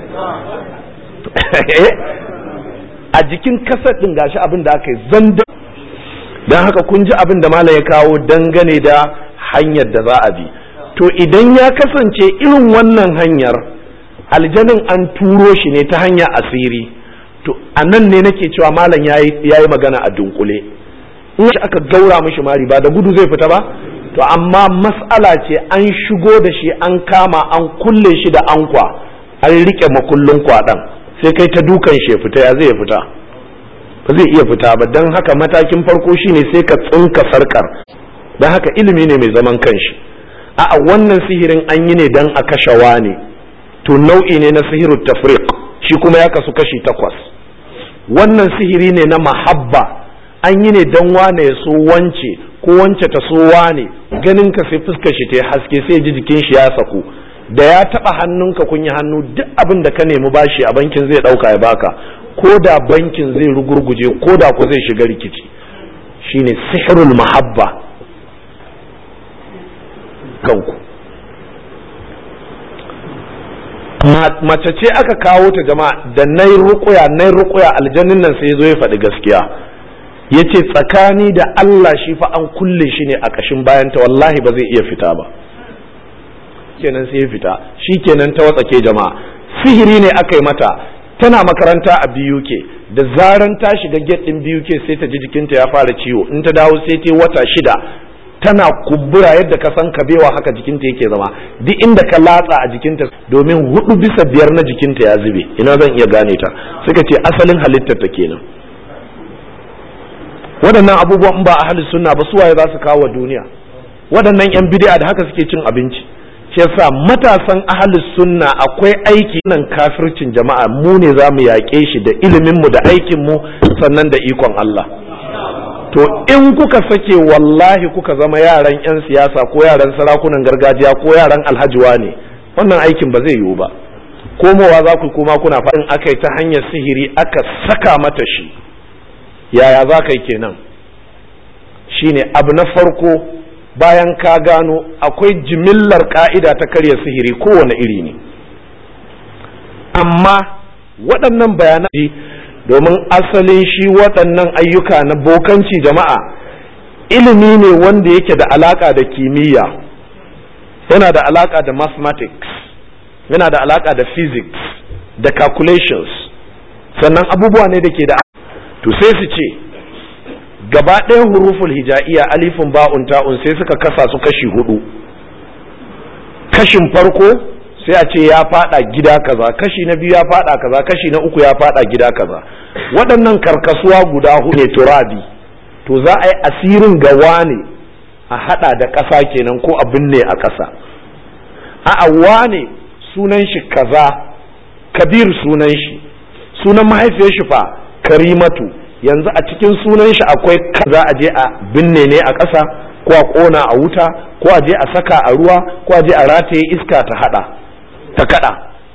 a jikin kasar ɗin gashi abin da aka yi zanda don haka kun ji abin da malam ya kawo dangane da hanyar da za a bi to idan ya kasance irin wannan hanyar aljanin an turo shi ne ta hanya asiri to a nan ne nake cewa malam ya yi magana a dunkule in shi aka gaura mishi mari ba da gudu zai fita ba to amma mas'ala ce an shigo da shi an kama an kulle shi da ankwa an rike makullin kwaɗan sai kai ta dukan shi ya fita ya zai fita ba zai iya fita ba don haka matakin farko shine sai ka tsinka sarkar don haka ilimi ne mai zaman kanshi a wannan sihirin an yi ne don a kashe ne to nau'i ne na sihiru tafriq shi kuma ya kasu kashi takwas wannan sihiri ne na mahabba an yi ne don wane ya so wance ko wance ta so wane ganin ka sai fuskar shi ta haske sai ji jikin shi ya saku da ya taba hannunka kun yi hannu duk abin da ka nemi bashi a bankin zai dauka ya baka ko da bankin zai rugurguje ko da ku zai shiga rikici shine sihirul mahabba kanku mace ce aka kawo ta jama'a da nai rukuya nai rukuya aljannin nan sai zo ya faɗi gaskiya ya ce tsakani da Allah shi fa an kulle shi ne a ƙashin bayanta wallahi ba zai iya fita ba kenan sai ya fita shi kenan ta watsake jama'a sihiri ne aka yi mata tana makaranta a BUK da zaran ta shiga gate din BUK sai ta ji jikinta ya fara ciwo in ta dawo sai ta wata shida tana kumbura yadda ka san kabewa haka jikinta yake zama duk inda ka latsa a jikinta domin hudu bisa biyar na jikinta ya zube ina zan iya gane ta suka ce asalin halittar ta kenan waɗannan abubuwan ba a halin sunna ba suwaye za su kawo duniya waɗannan yan bid'a da haka suke cin abinci shi yasa matasan ahalus sunna akwai aiki nan kafircin jama'a mu ne za mu yaƙe shi da ilimin mu da aikin mu sannan da ikon Allah to in kuka sake wallahi kuka zama yaran 'yan siyasa ko yaran sarakunan gargajiya ko yaran alhajiwa ne wannan aikin ba zai yiwu ba komowa za ku kuma kuna faɗin aka yi ta hanyar sihiri aka saka mata shi yaya za ka yi kenan shine abu na farko bayan ka gano akwai jimillar ka'ida ta karya sihiri kowane iri ne amma waɗannan bayanai domin asalin shi waɗannan ayyuka na bokanci jama'a ilimi ne wanda yake da alaƙa da kimiyya yana da alaƙa da mathematics yana da alaƙa da physics da calculations sannan abubuwa ne da ke da to sai su ce gaba ɗayan huruful hija'iyya alifin ba'un ta'un sai suka kasa su kashi hudu kashin farko sai a ce ya fada gida kaza kashi na biyu ya fada kaza kashi na uku ya fada gida kaza waɗannan karkasuwa guda hudu ne turabi to za a yi asirin ga wane a hada da ƙasa kenan ko a binne a ƙasa a wane sunan shi kaza kabir sunan shi sunan mahaifiyar shi fa karimatu yanzu a cikin sunan shi akwai kaza a je a binne ne a ƙasa ko a ƙona a wuta ko a je a saka a ruwa ko a je a rataye iska ta hada ta kada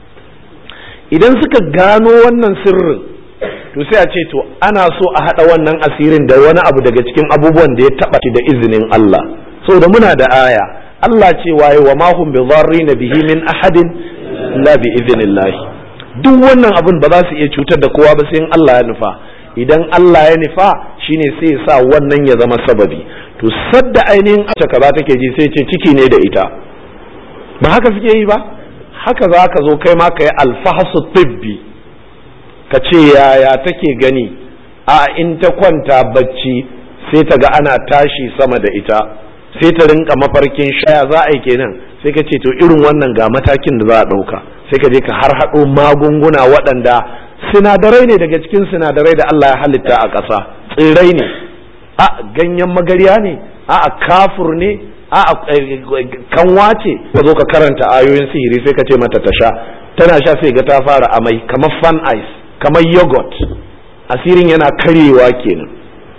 idan suka gano wannan sirrin to sai a ce to ana so a hada wannan asirin da wani abu daga cikin abubuwan da ya taba da izinin Allah saboda muna da aya Allah ce waye wa ma hum bi bihi min ahadin la bi idhnillah duk wannan abun ba za su iya cutar da kowa ba sai in Allah ya nufa idan Allah ya nufa shine sai ya sa wannan ya zama sababi to sadda ainihin ace kaza take ji sai ce ciki ne da ita ba haka suke yi ba haka za ka zo kai ma ka yi alfahasu tibbi ka ce yaya take gani a in ta kwanta bacci sai ta ga ana tashi sama da ita sai ta rinka mafarkin shaya za a yi kenan sai ka ce to irin wannan ga matakin da za a ɗauka sai ka je ka har haɗo magunguna waɗanda sinadarai ne daga cikin sinadarai da Allah ya halitta a ƙasa tsirrai ne a ganyen magarya ne a kafur ne a kanwa ce ka zo ka karanta ayoyin sihiri sai ka ce mata ta sha tana sha sai ga ta fara amai kamar fan ice kamar yogurt asirin yana karyewa kenan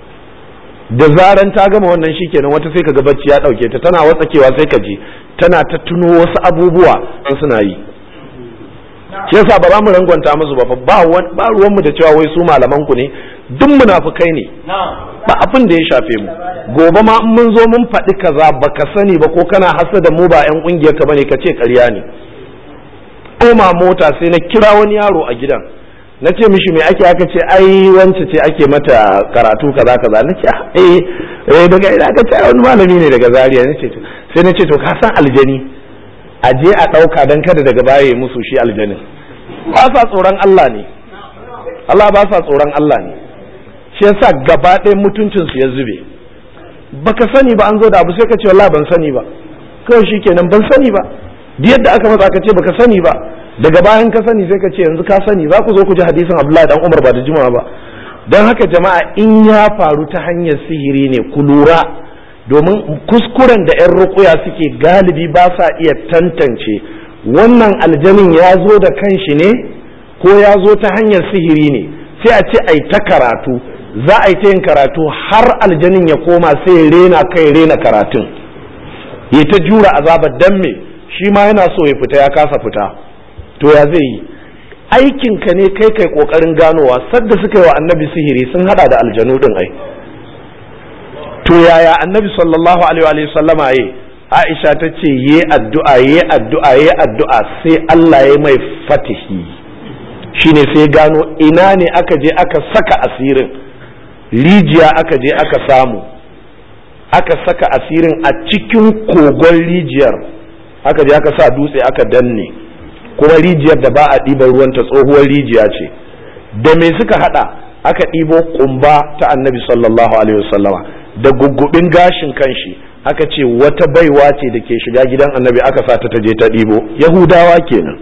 da zaran ta gama wannan shi kenan wata sai ka ga bacci ya dauke ta tana watsakewa sai ka ji tana ta tuno wasu abubuwa suna yi shi yasa ba za mu rangwanta musu ba ba ba ruwan mu da cewa wai su malaman ku ne duk munafukai ne ba abin da ya shafe mu gobe ma in mun zo mun faɗi kaza baka sani ba ko kana hasa da mu ba yan kungiyar ka bane ka ce ƙarya ne koma mota sai na kira wani yaro a gidan na ce mishi me ake aka ce ai wance ce ake mata karatu kaza kaza na ce eh eh daga ina aka ce wani malami ne daga Zaria na ce sai na ce to ka san aljani a je a ɗauka don kada daga baya musu shi aljanin ba sa tsoron Allah ne Allah ba sa tsoron Allah ne shi yasa gaba ɗaya mutuncinsu ya zube baka sani ba an zo da abu sai ka ce wallahi ban sani ba kawai shi kenan ban sani ba duk yadda aka matsa ka ce baka sani ba daga bayan ka sani sai ka ce yanzu ka sani za ku zo ku ji hadisin Abdullahi dan Umar ba da jimawa ba don haka jama'a in ya faru ta hanyar sihiri ne ku lura domin kuskuren da 'yan rukuya suke galibi ba sa iya tantance wannan aljanin ya zo da kanshi ne ko ya zo ta hanyar sihiri ne sai a ce ai ta karatu za a yi ta yin karatu har aljanin ya koma sai ya rena kai rena karatun ya ta jura azabar dan me shi ma yana so ya fita ya kasa fita to ya zai yi aikinka ne kai kai kokarin ganowa sadda suka yi wa annabi sihiri sun hada da aljanu din ai to yaya annabi sallallahu alaihi wa sallama yi aisha ta ce ye addu'a ye addu'a ye addu'a sai Allah ya mai fatihi shine sai gano ina ne aka je aka saka asirin rijiya aka je aka samu aka saka asirin a cikin kogon rijiyar aka je aka sa dutse aka danne kuma rijiyar da ba a ɗiban ruwanta tsohuwar rijiya ce da me suka hada aka ɗibo kumba ta annabi sallallahu alaihi wasallama da guggubin gashin kanshi aka ce wata baiwa ce da ke shiga gidan annabi aka sa ta je ta ɗibo yahudawa kenan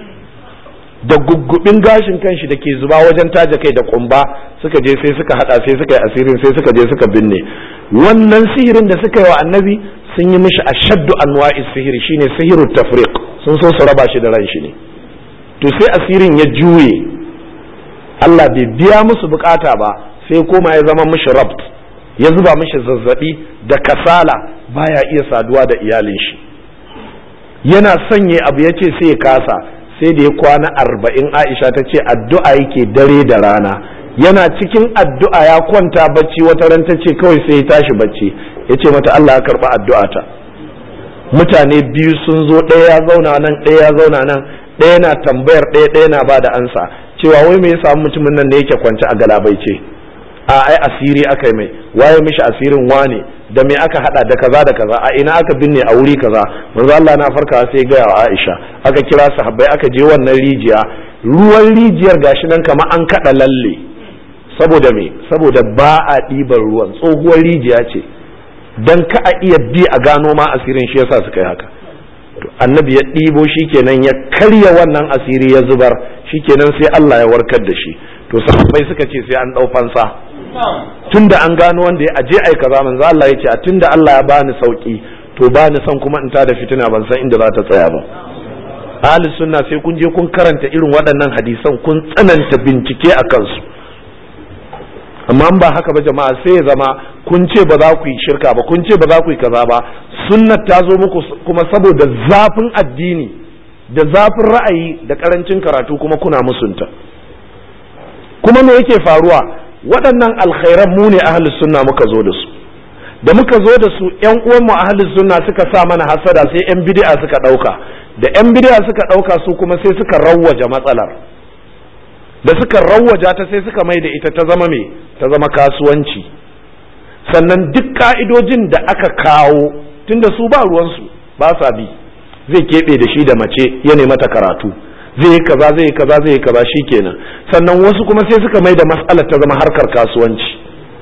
da guggubin gashin kanshi da ke zuba wajen taja kai da kumba suka je sai suka hada sai suka yi asirin sai suka je suka binne wannan sihirin da suka yi wa annabi sun yi mishi ashaddu anwa'i sihiri shine sihiru tafriq sun so su raba shi da ran shi ne to sai asirin ya juye Allah bai biya musu bukata ba sai koma ya zama mishi rabt ya zuba mishi zazzabi da kasala baya iya saduwa da iyalin shi yana sanye abu ya ce sai ya kasa sai da ya kwana arba'in aisha ta ce addu'a yake dare da rana yana cikin addu'a ya kwanta bacci wata ran ta ce kawai sai ya tashi bacci ya ce mata Allah ya karɓi addu'a ta mutane biyu sun zo ɗaya ya zauna nan ɗaya ya zauna nan ɗaya na tambayar ɗaya ɗaya na ba da ansa cewa wai me ya samu mutumin nan da yake kwance a galabaice a ai asiri aka yi mai waye mishi asirin wane da me aka hada da kaza da kaza a ina aka binne a wuri kaza manzo Allah na farka sai ga wa Aisha aka kira sahabbai aka je wannan rijiya ruwan rijiyar gashi nan kamar an kada lalle saboda me saboda ba a ɗiban ruwan tsohuwar rijiya ce dan ka a iya bi a gano ma asirin shi yasa suka yi haka annabi ya ɗibo shikenan ya karya wannan asiri ya zubar shikenan sai Allah ya warkar da shi to sahabbai suka ce sai an ɗau fansa tunda an gano wanda ya aje ai kaza manzo Allah ya ce a tunda Allah ya bani sauki to bani son kuma in ta da fitina ban san inda za ta tsaya ba ahli sunna sai kun je kun karanta irin waɗannan hadisan kun tsananta bincike a kansu amma ba haka ba jama'a sai ya zama kun ce ba za ku yi shirka ba kun ce ba za ku yi kaza ba sunnat ta zo muku kuma saboda zafin addini da zafin ra'ayi da karancin karatu kuma kuna musunta kuma me yake faruwa waɗannan alkhairan mu ne ahlus sunna muka zo da su da muka zo da su ƴan uwan mu ahlus sunna suka sa mana hasada sai ƴan bid'a suka ɗauka da ƴan bid'a suka ɗauka su kuma sai suka rawwaja matsalar da suka rawwaja ta sai suka mai da ita ta zama me ta zama kasuwanci sannan duk ka'idojin da aka kawo tunda su ba ruwansu ba sa bi zai keɓe da shi da mace ya mata karatu zai yi kaza zai yi kaza zai yi kaza kenan sannan wasu kuma sai suka mai da matsalar ta zama harkar kasuwanci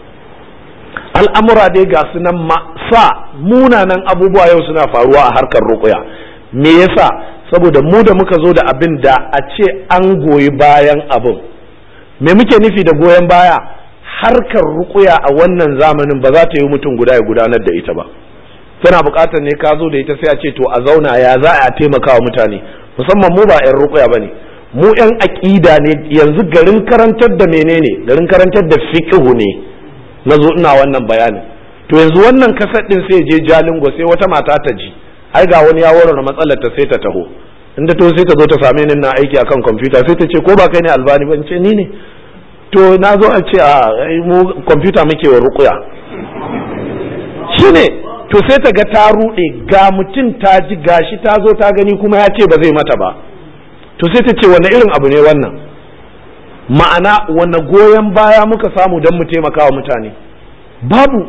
al'amura dai ga su nan sa munanan abubuwa yau suna faruwa a harkar ruƙuya me yasa saboda mu da muka zo da abin da a ce an goyi bayan abin me muke nufi da goyon baya harkar ruƙuya a wannan zamanin ba za ta yi mutum guda ya gudanar da ita ba tana buƙatar ne ka zo da ita sai a ce to a zauna ya za a taimaka wa mutane musamman mu ba 'yan rukuya ba ne mu 'yan aƙida ne yanzu garin karantar da menene garin karantar da fiqhu ne na zo ina wannan bayanin to yanzu wannan kasar din sai je jalingo sai wata mata ta ji ai ga wani ya warware matsalar ta sai ta taho inda to sai ta zo ta same ni na aiki akan kwamfuta sai ta ce ko ba kai ne albani ba ce ni ne to na zo a ce a mu kwamfuta muke wa rukuya shine to sai ta ga ta ruɗe ga mutum ta ji gashi ta zo ta gani kuma ya ce ba zai mata ba to sai ta ce wani irin abu ne wannan ma'ana wani goyon baya muka samu don mu taimaka wa mutane babu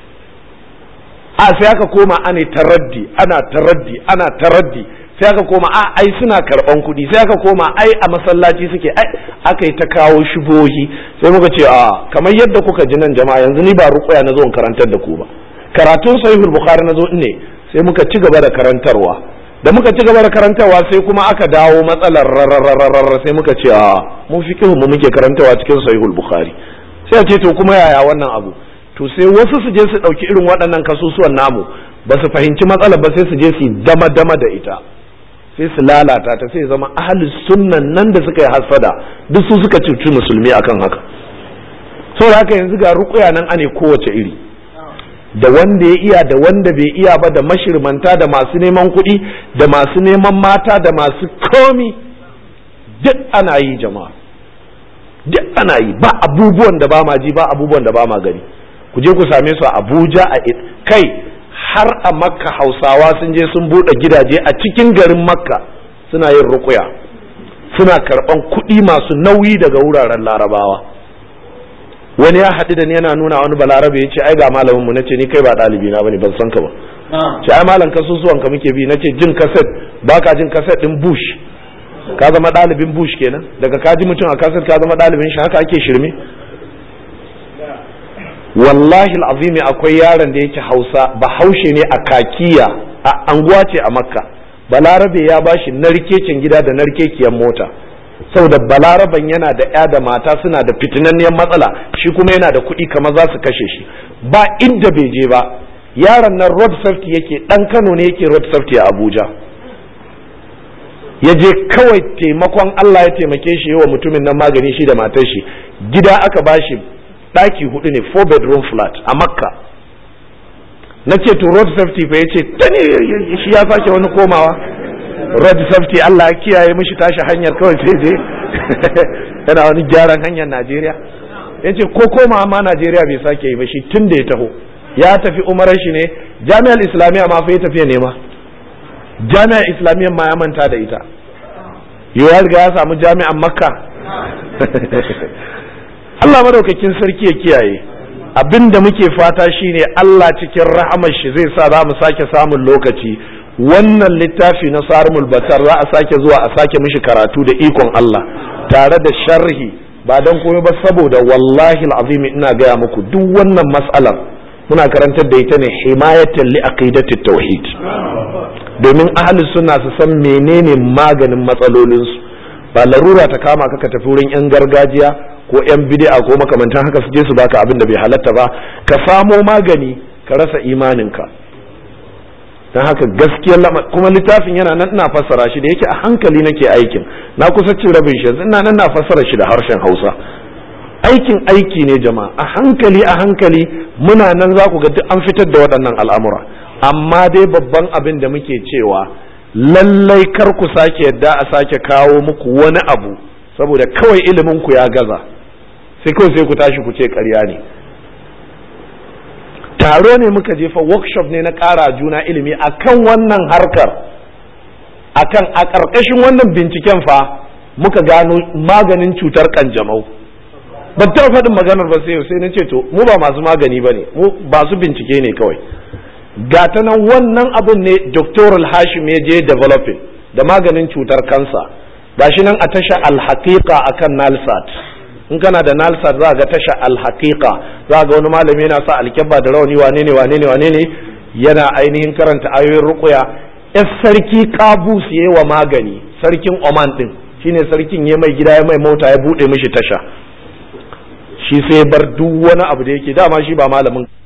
a sai aka koma ana taraddi ana taraddi ana taraddi sai aka koma a ai suna karban kuɗi sai aka koma ai a masallaci suke ai aka yi ta kawo shubohi sai muka ce a kamar yadda kuka ji nan jama'a yanzu ni ba ruƙuya na zo in karantar da ku ba karatun sahihul bukhari na zo ne sai muka ci gaba da karantarwa da muka ci gaba da karantarwa sai kuma aka dawo matsalar rararararrar sai muka ce a mun fiqhu mu muke karantarwa cikin sahihul bukhari sai a ce to kuma yaya wannan abu to sai wasu su je su ɗauki irin waɗannan kasusuwan namu ba su fahimci matsalar ba sai su je su dama dama da ita sai su lalata ta sai zama ahli sunnan nan da suka yi hasada duk su suka cuci musulmi akan haka saboda haka yanzu ga rukuya nan ane kowace iri da wanda ya iya da wanda bai iya ba da mashirmanta da masu neman kuɗi da masu neman mata da masu komi duk ana yi jama'a duk ana yi ba abubuwan da ba ma ji ba abubuwan da ba ma gani ku je ku same su a abuja a kai har a makka hausawa sun je sun buɗe gidaje a cikin garin makka suna yin rukuya suna karɓan kuɗi masu nauyi daga wuraren larabawa wani ya haɗu da ni yana nuna wani balarabe ya ce ai ga malamin mu na ce ni kai ba ɗalibi na bane ban san ka ba ce ai malam kasusuwan ka muke bi na ce jin kaset baka jin kaset din bush ka zama ɗalibin bush kenan daga ka ji mutum a kaset ka zama ɗalibin shi haka ake shirme wallahi azimi akwai yaron da yake hausa bahaushe ne a kakiya a anguwa ce a makka balarabe ya bashi narkecin gida da narkekiyar mota saboda balaraban yana da ya da mata suna da fitinanniyar matsala shi kuma yana da kuɗi kamar za su kashe shi ba inda bai je ba yaron nan road safety yake ɗan kano ne yake road safety a abuja ya je kawai taimakon allah ya taimake shi wa mutumin nan magani shi da matar shi gida aka bashi ɗaki hudu ne four bedroom flat a makka na ce to road safety fa ya ce ta ne shi ya sake wani komawa road safety Allah ya kiyaye mishi tashi hanyar kawai sai je yana wani gyaran hanyar Najeriya ya ce ko koma ma Najeriya bai sake yi ba shi tun da ya taho ya tafi umarar shi ne jami'ar islamiyya ma fa ya tafiya nema jami'ar islamiyya ma ya manta da ita yau ya riga ya samu jami'an makka Allah madaukakin sarki ya kiyaye abin da muke fata shine Allah cikin rahamar shi zai sa za mu sake samun lokaci wannan littafi na sarmul batar za a sake zuwa a sake mishi karatu da ikon Allah tare da sharhi ba don komai ba saboda wallahi azimi ina gaya muku duk wannan mas'alar muna karantar da ita ne himayatan li aqidati tauhid domin ahli sunna su san menene maganin matsalolinsu ba larura ta kama ka ka tafi wurin yan gargajiya ko yan bid'a ko makamantan haka su je su baka abin da bai halatta ba ka samo magani ka rasa imaninka don haka gaskiyar kuma littafin yana nan ina fassara shi da yake a hankali nake aikin na kusa cin rabin shi yanzu ina nan na fassara shi da harshen Hausa aikin aiki ne jama'a a hankali a hankali muna nan za ku ga duk an fitar da waɗannan al'amura amma dai babban abin da muke cewa lallai kar ku sake yadda a sake kawo muku wani abu saboda kawai ilimin ku ya gaza sai kawai sai ku tashi ku ce ƙarya ne taro ne muka jefa workshop ne na ƙara juna ilimi akan wannan harkar akan a ƙarƙashin wannan binciken fa muka gano maganin cutar kanjamau ban taɓa faɗin maganar ba sai sai na ce to mu ba masu magani ba ne mu ba su bincike ne kawai gata nan wannan abun ne doctoral hashim ya je developing da maganin cutar kansa gashi nan a tasha alhaqiqa akan nalsat in kana da nalsat za ga tasha alhaqiqa za ga wani malami yana sa alkyabba da rawani wane ne wane ne wane ne yana ainihin karanta ayoyin ruqya yar sarki kabus yayi wa magani sarkin oman din shine sarkin ya mai gida ya mai mota ya bude mishi tasha shi sai bar duk wani abu da yake dama shi ba malamin